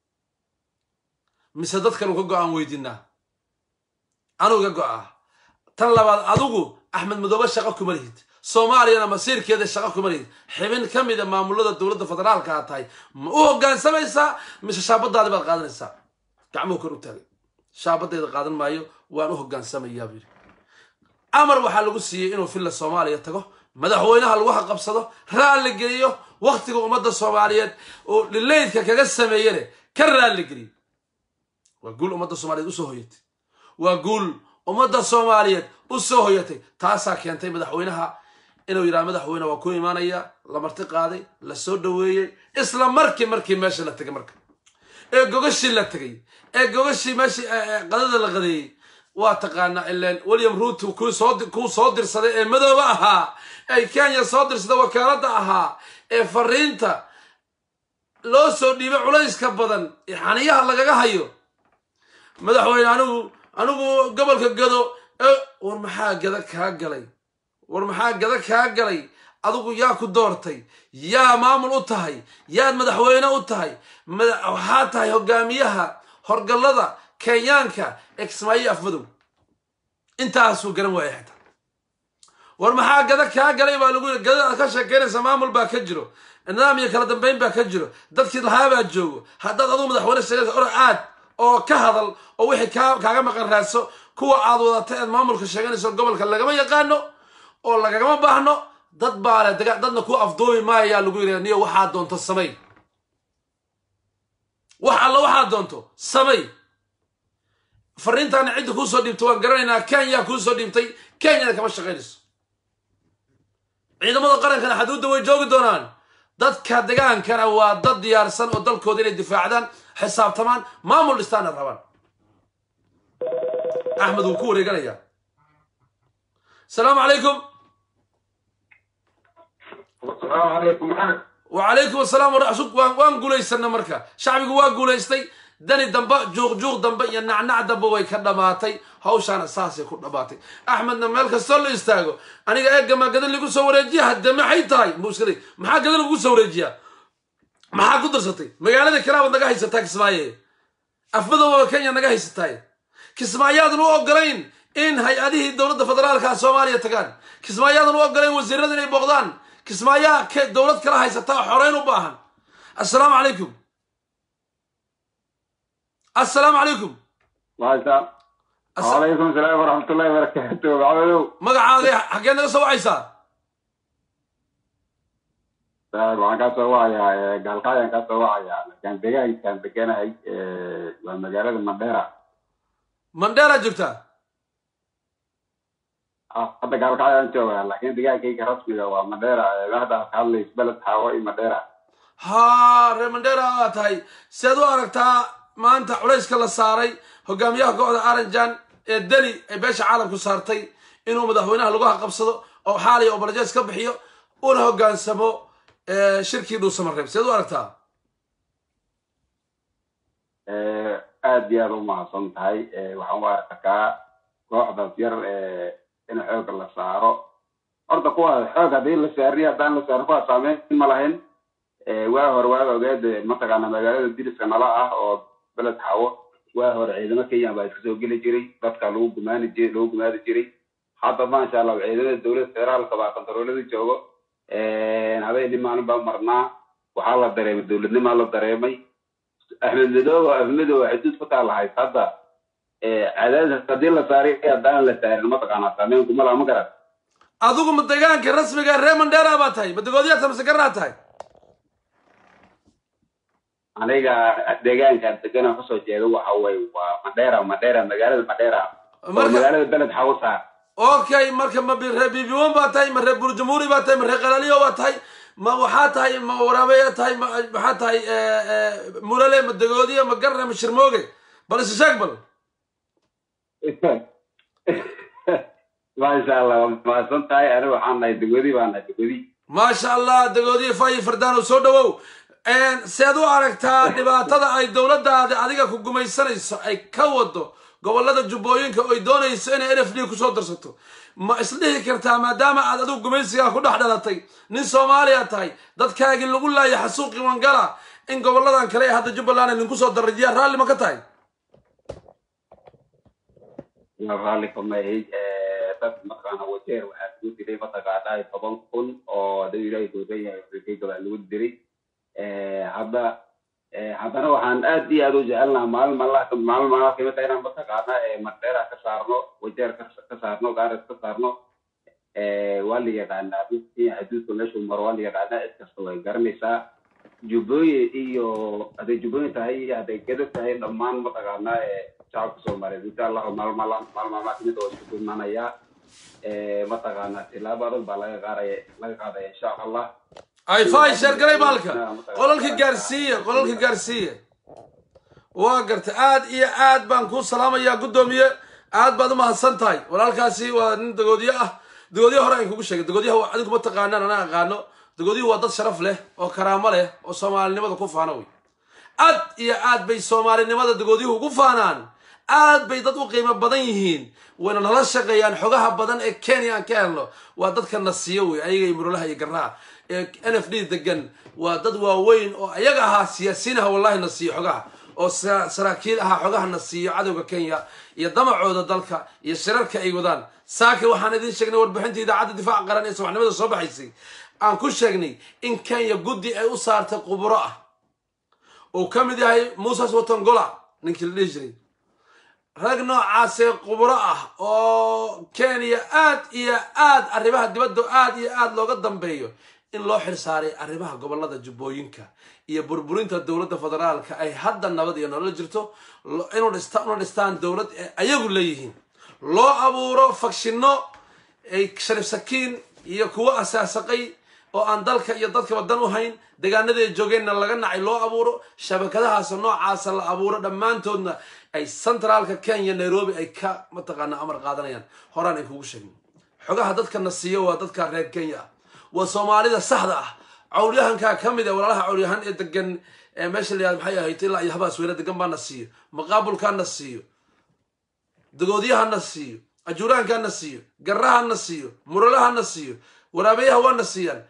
mise dadkan ka go-aan weydiinaa anugu ka go-aa tan labaad adigu axmed madoobe shaqo kuma lihid soomaaliyana masiirkeeda shaqo kuma lihid xibin ka mida maamulada dowladda federaalka aad tahay ma u hoggaansamaysaa mise shaabadaadi baad qaadanaysaa gacmuhu kor u taagay shaabadayda qaadan maayo waan u hogaansamayaa buu yidhi amar waxaa lagu siiyey inuu villa soomaaliya tago madaxweynaha lagu haqabsado raalli geliyo wakhtiga ummadda soomaaliyeed oo dhileydka kaga sameeyene ka raalli geliyo waa guul ummadda soomaaliyeed usoo hoyatay waa guul ummadda soomaaliyeed u soo hoyatay taasaa keentay madaxweynaha inuu yidhaha madaxweyne waa ku imaanaya la marti qaaday la soo dhoweeyey isla markii markii meesha la tegay marka ee gogashii la tegay ee gogashii meeshii qadada la qadeeyey waa taqaanaa ileen william ruuto kuu soo dirsaday ee madooba ahaa ay kenya soo dirsaday wakaaladda ahaa ee fariinta loo soo dhiibay culayska badan ee xaniyaha lagaga hayo madaxweyne anigu anigu gobolka gado war maxaa gada kaa galay war maxaa gada kaa galay adigu yaa ku doortay yaa maamul u tahay yaad madaxweyne u tahay waxaa tahay hogaamiyaha horgallada kenyaanka exmaayo afmadow intaasuu garan waaya xitaa war maxaa gada kaa galay baa lagu yiri gadada aad ka sheekeynaysa maamul baa ka jiro nidaam iyo kala dambeyn baa ka jiro dadkii lahaabaa joogo haddaad adugu madaxweyne sheegaysa or aad oo ka hadal oo wixii kaaga maqan raadso kuwa aad wadata eed maamulka sheeganayso gobolka lagama yaqaano oo lagagama baahno dad baa leh dadna ku afdoomi maayaa lagu yidhi niyo waxaad doonto samay wax alla waxaad doonto samay fariintaana cidda kuusoo dhiibtay waan garanaynaa kenya kuusoo dhiibtay kenyana kama shaqaynayso ciidamada qarankana xaduudda way joogi doonaan dadka degaankana waa dad diyaarsan oo dalkooda inay difaacdaan xisaabtamaan maamul dhistaana rabaan axmed wuu ku wareeganayaa asalaamu calaykum wacalaykum asalaam waan guulaysana marka shacbigu waa guulaystay dani dambe juuqjuuq dambe iyo nacnac dambe way ka dhammaatay hawshaana saasay ku dhammaatay axmedna meel kastoo la istaago aniga eeggamaa gadan lagu soo wareejiya hadde maxay tahay muskada maxaa gadan lagu soo wareejiyaa maxaa ku darsatay magaalada kalaabaad naga haysataa kismaaye afmadowaba kenya naga haysataay kismaayaadan u ogolayn in hay-adihii dowladda federaalka soomaaliya tagaan kismaayaadan u ogolayn wasiirada inay booqdaan kismaayaa dowlad kala haysataa xoreyn u baahan assalaamu calaykum assalaamu calaykum wacalaykum salaam waraxmatullahi barakaatu maxamedow magacaaga xaggee naga soo wacaysaa waxaan kaa soo wacayaa gaalkaayaan kaa soo wacayaa laakiin deegaankaan deganahay waa magaalada mandheera mandheera joogtaa hadda gaalkaayaan joogaa laakiin deegaankayga rasmiga waa mandheera madaxda ka hadlays beled xaawo iyo mandheera ha reer mandheera aa tahay seed u aragtaa maanta culayska la saaray hogaamiyaha kooxda aranjan ee deli ay beesha caalamku saartay inuu madaxweynaha lagu haqabsado oo xaaliya oo balajees ka bixiyo una hogaansamo shirkii dhuusamareeb seed u aragtaa aad iyo aad u mahadsan tahay waxaan u arkaa kooxdaas yar in xoog la saaro horta kuwa xoog haddii la saariyo haddaan la saarin kuwa saameyn ma lahayn waa hore waa ogeed mataqaana magaalada diriska nala ah oo beled xawo waa hore ciidamo kenya baa iska soo geli jiray dadka lagu gumaani jiray lagu gumaadi jiray hadda maasha allah ciidamada dowladda federaalka baa kontaroolada joogo habeenii maalin baa marnaa waxaa la dareemay dowladnimaa la dareemay axmed madoobe axmed madoobe xuduud ku taalahayd hadda cadaadis haddii la saaray haddaan la saarin mataqaanaa saameyn kuma laha ma garan adigu ma deegaanka rasmiga reer mandheera baa tahay ma degoodiyaa mase garaa tahay aniga deegaankan degana kasoo jeeda waxa weye waa mandheera mandheera magaalada mandheera oo magaalada beled xawsa okay marka ma reer bibiwan baa tahay ma reer burjamhuuri baa tahay ma reer qalaliyo baa tahay ma waxaa tahay ma waraabeya tahay ma maxaa tahay murale ma degoodiya ma garre ma shirmooge bal isa sheeg bal maasha allah waa mahadsan tahay aniga waxaan nahay degodi baan nahay degodi maasha allah degoodiya fayi fardaano soo dhawow seed u aragtaa dhibaatada ay dowladdaada adiga ku gumaysanayso ay ka wado gobolada jubbooyinka oy doonayso inay n f d kusoo darsato ma isdhihi kartaa maadaama aad adigu gumaysigaa ku dhex dhalatay nin soomaaliya tahay dadkaagii lagu laaya xasuuqi wangala in goboladan kale ee hadda jubbaland ay ninku soo darrajiyaa raalli ma ka tahay raalli kamahay dad mataqaana wajeer waxaa lagu dilay mataqaanaa toban kun oo haduu ilaahay doodan yahay afrikayga baa lagu diray hadda haddana waxaan aad iyo aad u jecelnaha maalin maalin maalin maalin kamid ah inaan mataqaana mandheera ka saarno wajeer ka saarno gaaris ka saarno waa la yaqaanaa kenya xuduudka meeshuu maro waa la yaqaanaa cid kasta way garanaysaa jubbooyin iyo hadday jubbooyin tahay iyo hadday gedo tahay dhammaan mataqaanaa shacabka soomaaliyeed insha allahu maalin maalin maalin maalmaa kamid oo isku imanaya mataqaanaa tilaabo adag baa laga qaadaya laga qaadaya insha allah ay fay sheergalay baalka qolalka gaarsiiya qolalka gaarsiiya waa garta aad iyo aad baan kuu salaamayaa guddoomiye aad baad u mahadsan tahay walaalkaasi waa nin dagoodiye ah dagoodiye hore aan kugu sheegay dagoodiyaha adigu ma taqaanaan anaa aqaano dagoodiyuhu waa dad sharaf leh oo karaamo leh oo soomaalinimada ku faana wey aad iyo aad bay soomaalinimada dagoodiyuhu ugu faanaan aad bay dad u qiimo badan yihiin wayna nala shaqeeyaan xogaha badan ee kenya aan ka helno waa dadka na siiyo wey ayaga iyo murulaha iyo garraha ee n f d degan waa dad waaweyn oo ayaga ahaa siyaasiinaha wallahi na siiyo xogaha oo saraakiil ahaa xogaha na siiyo cadowga kenya iyo damacooda dalka iyo shirarka ay wadaan saaka waxaan idiin sheegnay warbixinta idaacadda difaaca qaran ee subaxnimada soo baxaysay aan ku sheegnay in kenya guddi ay u saartay quburo ah uu ka mid yahay muses watongola ninkii la dhihi jiray rag noocaasee quburo ah oo kenya aad iyo aad arrimaha dibadda aad iyo aad looga dambeeyo in loo xilsaaray arrimaha gobolada jubbooyinka iyo burburinta dowladda federaalka ay hadda nabad iyo nolol jirto inuu una dhistaan dowlad ee ayagu leeyihiin loo abuuro fagshinno ay sharif sakiin iyo kuwo asaasaqay oo aan dalka iyo dadkaba dan u hayn deegaanada ay joogeenna laga nacay loo abuuro shabakadahaas noocaasa la abuuro dhammaantoodna ay centraalka kenya nairobi ay ka mataqaana amar qaadanayaan horaan ay kugu sheegin xogaha dadkana siiyo waa dadka reer kenya ah waa soomaalida saxda ah cawlyahankaa ka mid a walaalaha cawlyahan ee degan meesha la yahad maxay ahayd ilaa iyo habaas weyne degan baana siiyo maqaabulkaana siiyo dagoodiyahana siiyo ajuuraankana siiyo garahana siiyo muralahana siiyo waraabayaha waana siiyaan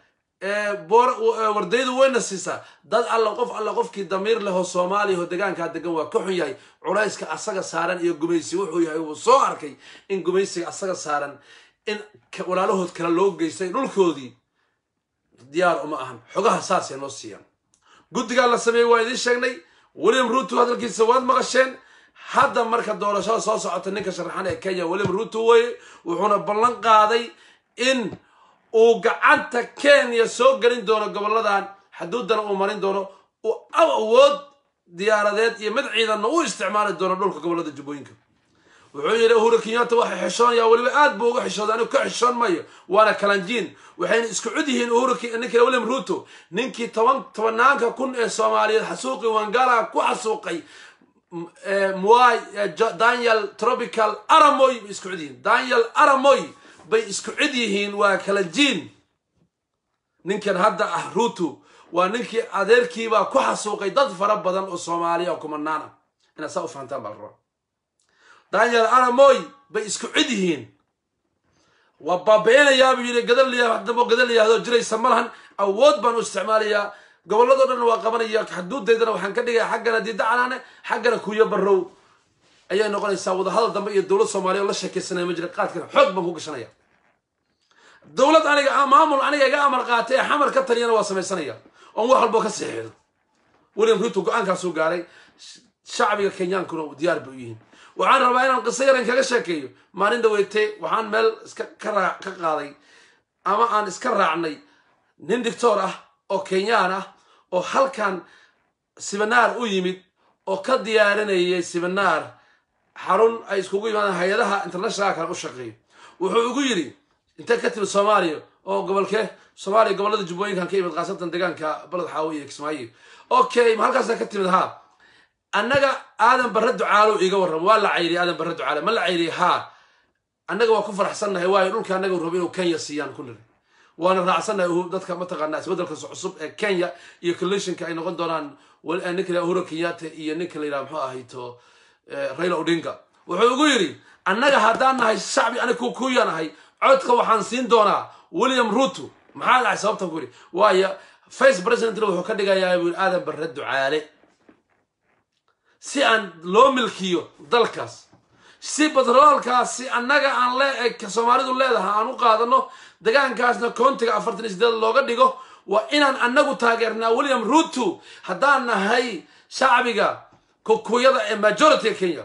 wardaydu wayna siisaa dad alla qof alla qofkii damiir lehoo soomaaliya oo degaankaa degan waa ka xun yahay culayska asaga saaran iyo gumaysi wuxuu yahay wuu soo arkay in gumaysiga asaga saaran in walaalahood kale loo geystay dhulkoodii diyaar uma ahan xogaha saasay noo siiyaan guddigaa la sameeyey waa idiin sheegnay william ruto hadalkiisa waad maqasheen hadda marka doorashada soo socota ninka sharaxan ee kenya william ruto weye wuxuuna ballan qaaday in uu gacanta kenya soo gelin doono goboladan xuduudana uu marin doono uu awood diyaaradeed iyo mid ciidanna u isticmaali doono dhulka gobolada jubbooyinka wuxuu yidhi uhuru kenyatta waxay xishoonaya weliba aad buu uga xishooday anigu ka xishoon mayo waana kalanjiin waxayna isku cud yihiin uhuru ninkii william ruto ninkii toban tobanaanka kun ee soomaaliyeed xasuuqi wangala ku xasuuqay mwai daniel tropical aramoy bay isku cid yihiin daniel aramoy bay isku cid yihiin waa kalanjiin ninkan hadda ah ruto waa ninkii adeerkiibaa ku xasuuqay dad fara badan oo soomaaliya oo kumanaan ah inaad saa u fahantaan baa la rabaa daniel aramoy bay isku cid yihiin waa baabi'inayaa buu yidhi gadal liyaa dambo gadal liyahdoo jiraysa ma lahan awood baan u isticmaalayaa gobolladoo dhan waa qabanaya xuduudaydana waxaan ka dhigaya xaggana diida canaane xaggana kuyo barrow ayay noqonaysaa wadahadal dambe iyo dowlad soomaaliya oo la sheekaysanaya ma jira qaadkana xoog baan ku gashanaya dowlad aniga maamul aniga iga amar qaatay ee xamar ka taliyana waa samaysanaya oon wax walbo ka sixiido william ruto go-aankaasuu gaaray shacbiga kenyaankuna diyaar bay u yihiin waxaan rabaa inaan qiso yaran kaga sheekeeyo maalin dhaweyte waxaan meel iska ka raa ka qaaday ama aan iska raacnay nin dictor ah oo kenyaan ah oo halkan sibinaar u yimid oo ka diyaarinayay sibinaar xarun ay iskugu yimaadaan hay-adaha internationalka kale u shaqeeyo wuxuu igu yidhi intee ka timid soomaaliya oo gobolkee soomaaliya gobolada jubbooyinkan ka yimid khaasatan deegaanka baled xaawo iyo kismaayo okay ma halkaasa ka timid haa annaga aadan barre ducaalo iga warramo waa la cayriye aadan barre ducaale ma la cayriye haa annaga waa ku faraxsannahay waayo dhulka annaga rabo inuu kenya siiyaan ku niri waana raacsannahay dadka mataqaanaa isbeddelka cusub ee kenya iyo coalitionka ay noqon doonaan ninka la uhuru kenyatta iyo ninka la yidhaha muxuu ahayto raila odinga wuxuu igu yidhi annaga haddaan nahay shacbi aniga kuya nahay codka waxaan siin doonaa william ruto maxaa dhacay sababtan ku yidhi waayo vice presidentna wuxuu ka dhigayaa buu yidhi aadan barre ducaale si aan loo milkiyo dalkaas si batroolkaasi annaga aan le soomaalidu leedahay aan u qaadano degaankaasna koontiga afartan iyo sideed looga dhigo waa inaan annagu taageernaa william ruto haddaan nahay shacbiga kukuyada ee majorityga kenya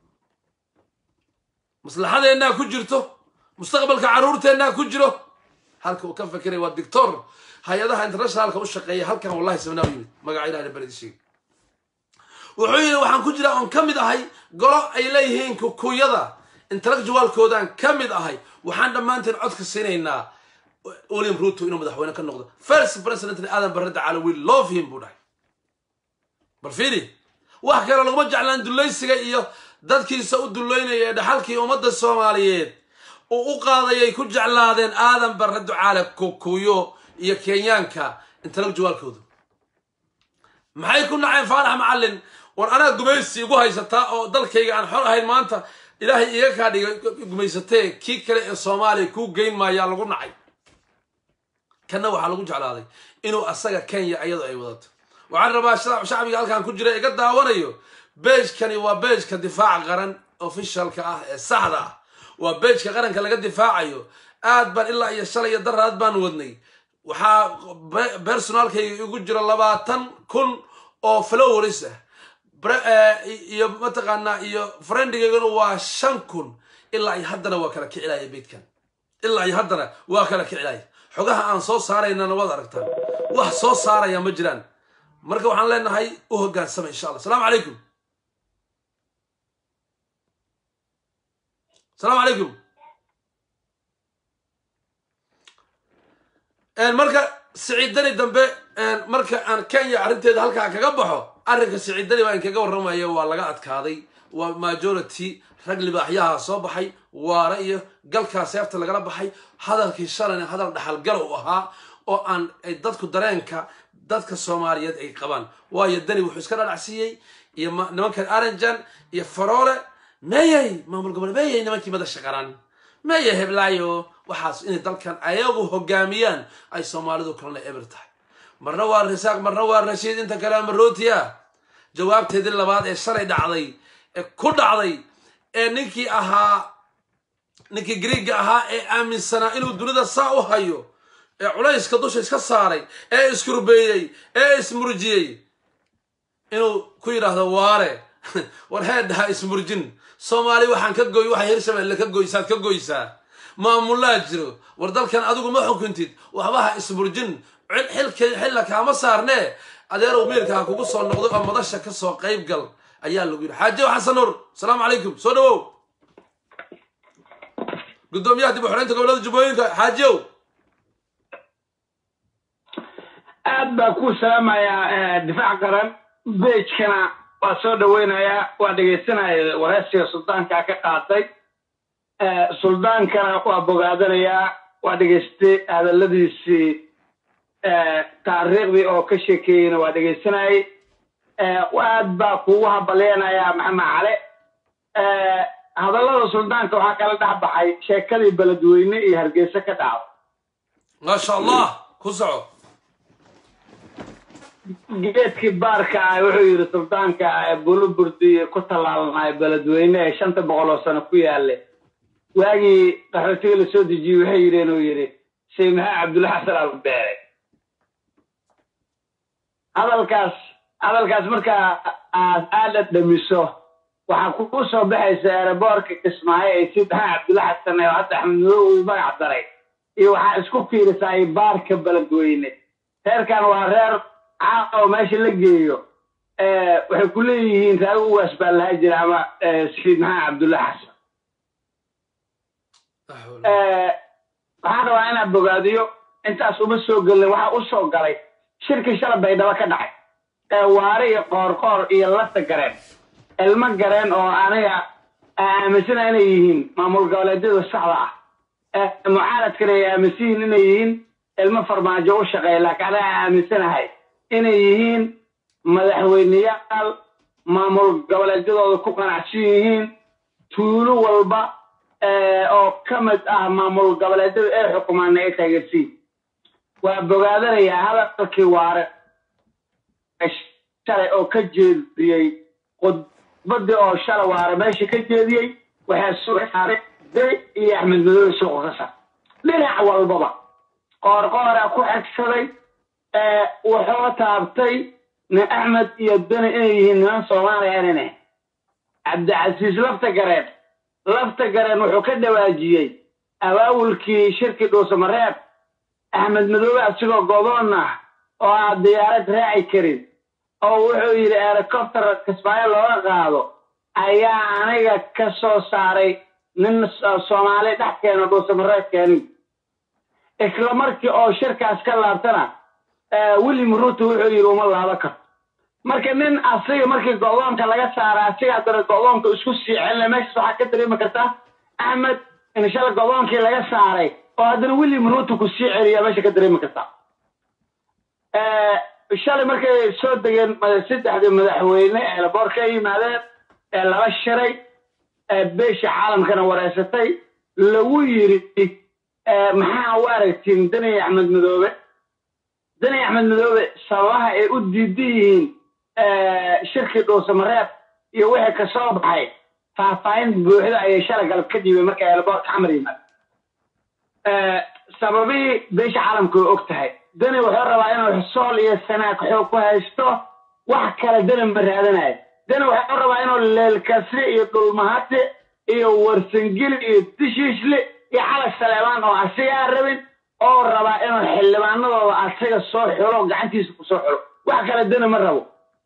maslaxadeennaa ku jirto mustaqbalka carruurteennaa ku jiro halka uu ka fekeray waa dictor hay-adaha internationalka u shaqeeya halkan wallahi sabnaa u yimid magaca ilahna beredi sheegay wuxuu yidhi waxaan ku jiraa oon ka mid ahay golo ay leeyihiin kukuyada intellectualkoodan ka mid ahay waxaan dhammaanteen codka siinaynaa william ruto inuu madaxweyne ka noqdo first president aadan barre dacaalo we love him buu dhahay bal fiiri wax kale laguma jeclaan dulaysiga iyo dadkiisa u dullaynaya ee dhaxalkii ummadda soomaaliyeed uu u qaadayay ku jeclaadeen aadan barre ducaale kukuyo iyo kenyaanka intellectualkoodu maxay ku naceen faarax macallin war anaa gumaysi igu haysataa oo dalkayga aan xor ahayn maanta ilaahay iga kaa dhigay gumaysatee kii kale ee soomaaliya kuu geyn maayaa lagu nacay kanna waxaa lagu jeclaaday inuu asaga kenya iyado ay wadato waxaan rabaa shacbiga halkan ku jira iga daawanayo beejkani waa beejka difaaca qaran ofishalka ah ee saxda ah waa beejka qaranka laga difaacayo aad baan ilaa iyo shalay iyo daraad baan wadnay waxaa bersonaalkayga igu jira labaatan kun oo flowers ah iyo mataqaanaa iyo friendigaygana waa shan kun ilaa iyo haddana waa kala kicilaya beydkan ilaa iyo haddana waa kala kicilaya xogaha aan soo saaraynana waad aragtaan wax soo saaraya ma jiraan marka waxaan leenahay u hogaansama insha allah asalaamu calaykum asalaamu calaykum marka siciidani dambe marka aan kenya arrinteeda halkaa kaga baxo arrinka siciidani baa inkaga warramaya waa laga adkaaday waa majority rag libaaxyaha soo baxay waara iyo galkaa seefta lagala baxay hadalkii shalayna hadal dhaxalgal u ahaa oo aan dadku dareenka dadka soomaaliyeed ay qabaan waayo dani wuxuu iska dhadhacsiiyey iyo nimankan aranjan iyo faroole meeyey maamul gobole meeyey nimankii madasha qaran meeye heblaayo waxaas inay dalkan ayagu hogaamiyaan ay soomaalidu kalena eber tahay marna waa risaaq marna waa rashiid inta kale amarotiya jawaabteedii labaad ee shalay dhacday ee ku dhacday ee ninkii ahaa ninkii griiga ahaa ee aaminsanaa inuu dunida saa u hayo ee culayska dusha iska saaray ee iskurbeeyey ee ismurjiyey inuu ku yidhaahdo waare war heedhaha ismurjin soomaali waxaan ka goy waxay hirshabelle ka goysaad ka goysaa maamulaa jiro war dalkan adigu ma xukuntid waxba ha isburjin xilka xilla kaama saarnee adeerow miirka ha kugu soo noqdo oo madasha ka soo qayb gal ayaa lagu yidhi xaaji xasan nuur asalaamu calaykum soo dhawow gudoomiyaha dib u xoreynta gobolada jubbooyinka xaajiyow aad baa ku salaamayaa difaac qaran beejkana waa soo dhaweynayaa waa dhegaysanaya wareysiga suldaankaa ka qaatay suldaankana waa bogaadanayaa waa dhegaystay hadalladiisii taariikhdii oo ka sheekeeyeyna waa dhegaysanayay aad baa kugu habaleenayaa maxamed cale hadallada suldaanka waxaa kala dhex baxay sheekadii beledweyne iyo hargeysa ka dhacday maasha allah ku soco geedkii baarka ah wuxuu yidhi suldaanka buluburdi ku tallaalnay beledweyne ee shanta boqol oo sano ku yaale waagii qaxootiga la soo dejiyey waxay yidheen uu yidhi sheekh maxamed cabdulla xasan albeere hadalkaas hadalkaas markaa aad aada dhamiso waxaa kugu soo baxaysa ereboorka kismaayo ee sid maxamed cabdulla xasan oo hadda axmed madow uu magac daray iyo waxaa isku fiirisaa baarka beledweyne reerkan waa reer caaoo meesha la geeyo waxay ku leeyihiin raago ugaas baa lahaa jira ama sayid maxamed cabdulla xasan waxaan rabaa inaan bogaadiyo intaas uma soo gelin waxaa u soo galay shirkii shala baydhabo ka dhacay ee waare iyo qoorqoor iyo lafta gareen ilmo gareen oo aniga aaminsana inay yihiin maamul goboleedyada saxda ah mucaaradkana ay aaminsan yihiin inay yihiin ilmo farmaajo u shaqeeya laakiin aniga aaminsanahay inay yihiin madaxweyneyaal maamul goboleedyadooda ku qanacsan yihiin tuulo walba oo ka mid ah maamul goboleedyada ay xukumaan ay taageersiin waa bogaadanayaa hadalkii waare shalay oo ka jeediyey khudbadii oo shalay waare meesha ka jeediyey waxaa sugaaray day iyo axmed madoobe suuqa ka sar dhinac walbaba qoorqoora ku xigsaday wuxuu taabtay nin axmed iyo dani inay yihiin niman soomaaliya inane cabdicasiis lafta gareen lafta gareen wuxuu ka dhawaajiyey abaawulkii shirkii dhuusamareeb axmed madoobe asigoo godoon ah oo aan diyaarad raaci karin oo wuxuu yidhi helicopter kismaayo looga qaado ayaa aniga ka soo saaray nin soomaali dhex keeno dhuusamareeb keenin isla markii oo shirkaas ka laabtana william ruto wuxuu yidhi uma laaba karto marka nin asiga markii godoonka laga saara asiga haddana godoonka isku sii celina meeshaas waxaa ka dareemi kartaa axmed in shala godoonkii laga saaray oo haddana william ruto ku sii celiya meesha ka dareemi kartaa shalay markay soo degeen saddexdii madaxweyne ee laboor ka yimaadeen ee lala shiray beesha caalamkana wareysatay lagu yidhi maxaa u aragtiin dani axmed madoobe dani axmed madoobe sababaha ay u diidan yihiin shirkii dhuusamareeb iyo wixii ka soo baxay faahfaahin buuxda ayay shalay galab ka dhiibeen marka eelaboorka xamar yimaad sababihii beesha caalamka way og tahay dani wuxuu rabaa inuu sool iyo sanaag xoog ku haysto wax kale dani ma raadanayo dani wuxuu rabaa inuu leelkasri iyo dhulmahati iyo warsangeli iyo dishiishle iyo calag saleebaan oo asigaa rabin oo rabaa inuu xildhibaanadooda asiga soo xulo gacantiisa ku soo xulo wax kale dani ma rabo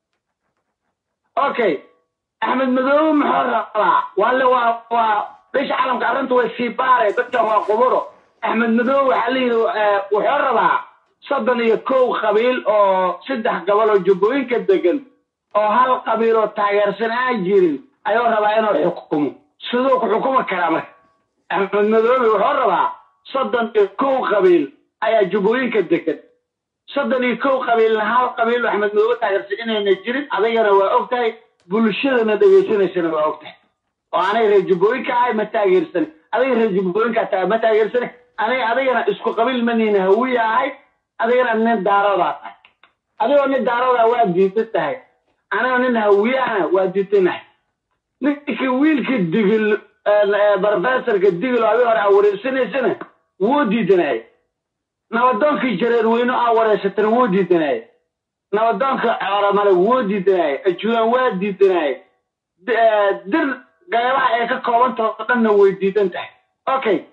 okay axmed madoobe muxuu rabaa waale waa waa beesha caalamka arrinta way sii baaray dadkan waa quburo axmed madoobe waxaa la yidhi wuxuu rabaa soddon iyo kow qabiil oo saddex gobol oo jubbooyinka degan oo hal qabiil oo taageersan aan jirin ayuu rabaa inuu xukumo siduu ku xukumi karaa marka axmed madoobe wuxuu rabaa soddon iyo kow qabiil ayaa jubbooyinka degan soddon iyo kow qabiilna hal qabiil oo axmed madoobe taageersan inayna jirin adigana waa og tahay bulshadana dhegaysanaysana waa og tahay oo anay reer jubbooyinka ahay ma taageersani adiga reer jubbooyinkaa tahay ma taageersani aniga adigana isku qabiil maniina hawiya ahay adigana nin daaroodaa tahay adigoo nin daaroodaa waa diidan tahay anigoo nin hawiyahana waa diidanahay ninkii wiilkii digil professorka digil oo adi hore aa wareersanaysana wuu diidanayay nabadoonkii jareer weyne aa wareysatana wuu diidanayay nabadoonka coramale wuu diidanayay ajuulaan waa diidanayay dir qaybaha ay ka koobantaha oo dhanna way diidan tahay okay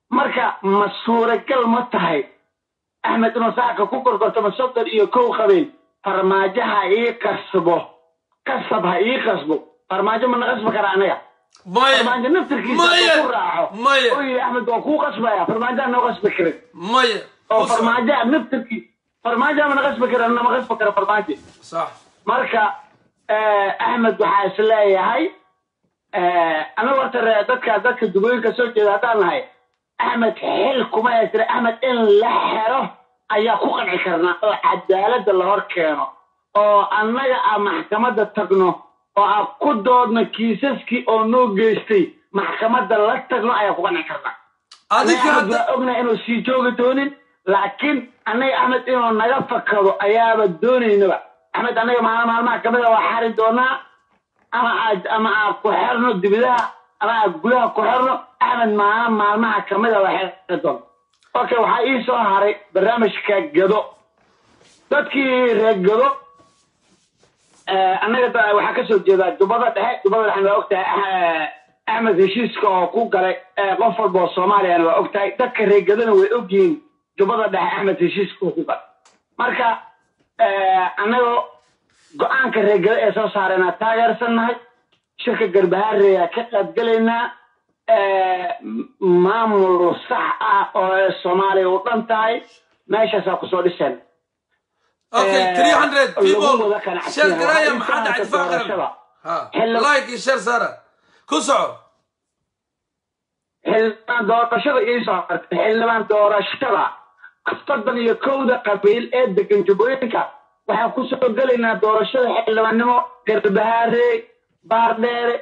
marka ma suuragal ma tahay axmed inuu saaka ku gorgortamo soddon iyo kow qabiil farmaajo ha ii kasbo kasab ha ii kasbo farmaajo mana qasbi kara anaga maya farmaajo naftirkiisa maya hadduu ku raaco maya oo yidhi axmed waa kuu qasbaya farmaajoha noo qasbi karin maya oo Ku soco. farmaajoha naftirkii farmaajoha mana qasbi karin nama qasbi kara farmaajo sax marka eh, axmed waxaa is leeyahay anagu horta re- dadka dadka dugooyinka soo jeeda haddaan nahay axmed xil kuma haystira axmed in la xero ayaa ku qanci karnaa oo cadaaladda la hor keeno oo annaga aan maxkamadda tagno oo aan ku doodno kiisaskii oo noo geystay maxkamadda la tagno ayaa ku qanci karnaa adinka axmed hadda waa ognahay inuu sii joogi doonin laakiin annaga axmed inuu naga fakado ayaaba doonaynaba axmed annaga maalin maalmaha kamid a waa xari doonaa ama aad ama aad ku xerno dibidaha ama aad gudaha ku xerno axmed maalin maalmaha kamid a waa xeri doona okay waxaa ii soo haray barnaamijka gado dadkii reer gado eh, annaga da- waxaa kasoo jeedaa jubbada dhexe jubbada dhexe waa ogtahay eh, axmed heshiiska oo ku galay eh, qof walba oo soomaaliyana waa ogtahay dadka reegadana way ogyihiin jubbada dhexe axmed heshiiska oo ku galay marka eh, annagoo go-aanka reegada ee soo saareenaa taageersannahay shirka garbahareyaa ka qaybgelaynaa eh, m- maamul sax ah oo ee soomaaliya u dhan tahay meeshaasaa kusoo dhiseen okay Eh, 300 lagu people wada qanacsan share yahay. garaya Waxaa maxaa dhacay intaas difaac qaran doorashada. ha Xilli- like iyo share saara ku soco xildhibaan doorashada iisoo hartay xildhibaan doorashada soddon iyo kowda qabiil ee degan jubbooyinka waxaan kusoo gelaynaa doorashada xildhibaannimo garbahaare baardheere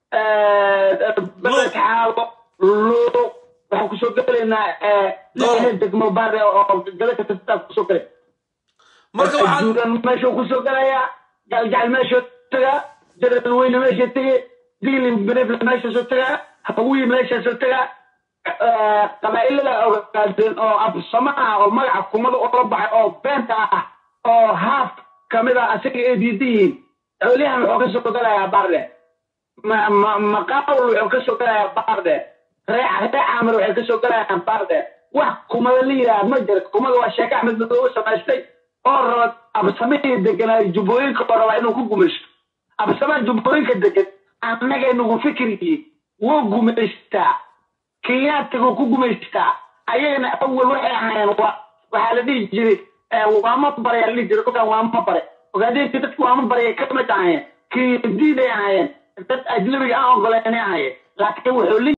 beled xaabo luuq waxaan kusoo gelaynaa lixda degmo baardheere oo gala ka tirtaa kusoo gelay marka waxaad juudan meeshuu kusoo gelayaa galjacal meeshuu tagaa jaral weyne meesha tegay diilin berefle meeshaasuu tagaa hawiyi meeshaasuu tagaa qabaa'ilada ogaadeen oo absamo ah oo magaca kumada ula baxay oo beenta ah oo haaf kamid ah asaga ay diidan yihiin xooliyahan wuxuu kasoo gelayaa baardhe maqaawul wuxuu kasoo gelayaa baardhe ree ree caamir waxay kasoo gelayaan baardhe wax kumada la yidhaha ma jira kumada waa sheeke axmed madoobe samaystay oo raba absamihii deganaa jubbooyinka oo rabaa inuu ku gumaysto absamaha jubbooyinka degan annaga nagu fikirkii wuu gumaystaa kenyaatigu ku gumaystaa ayagana awal waxay ahaayeen wa waxaa la dhihi jiray waama bare aa la dhihi jiray dhulkan waama bare ogaadeenkii dadku waama bare kamid ahaayeen kiyadiiday ahaayeen dad ajnabiga aan ogoleynay ahaayeen laakiin wuxuu la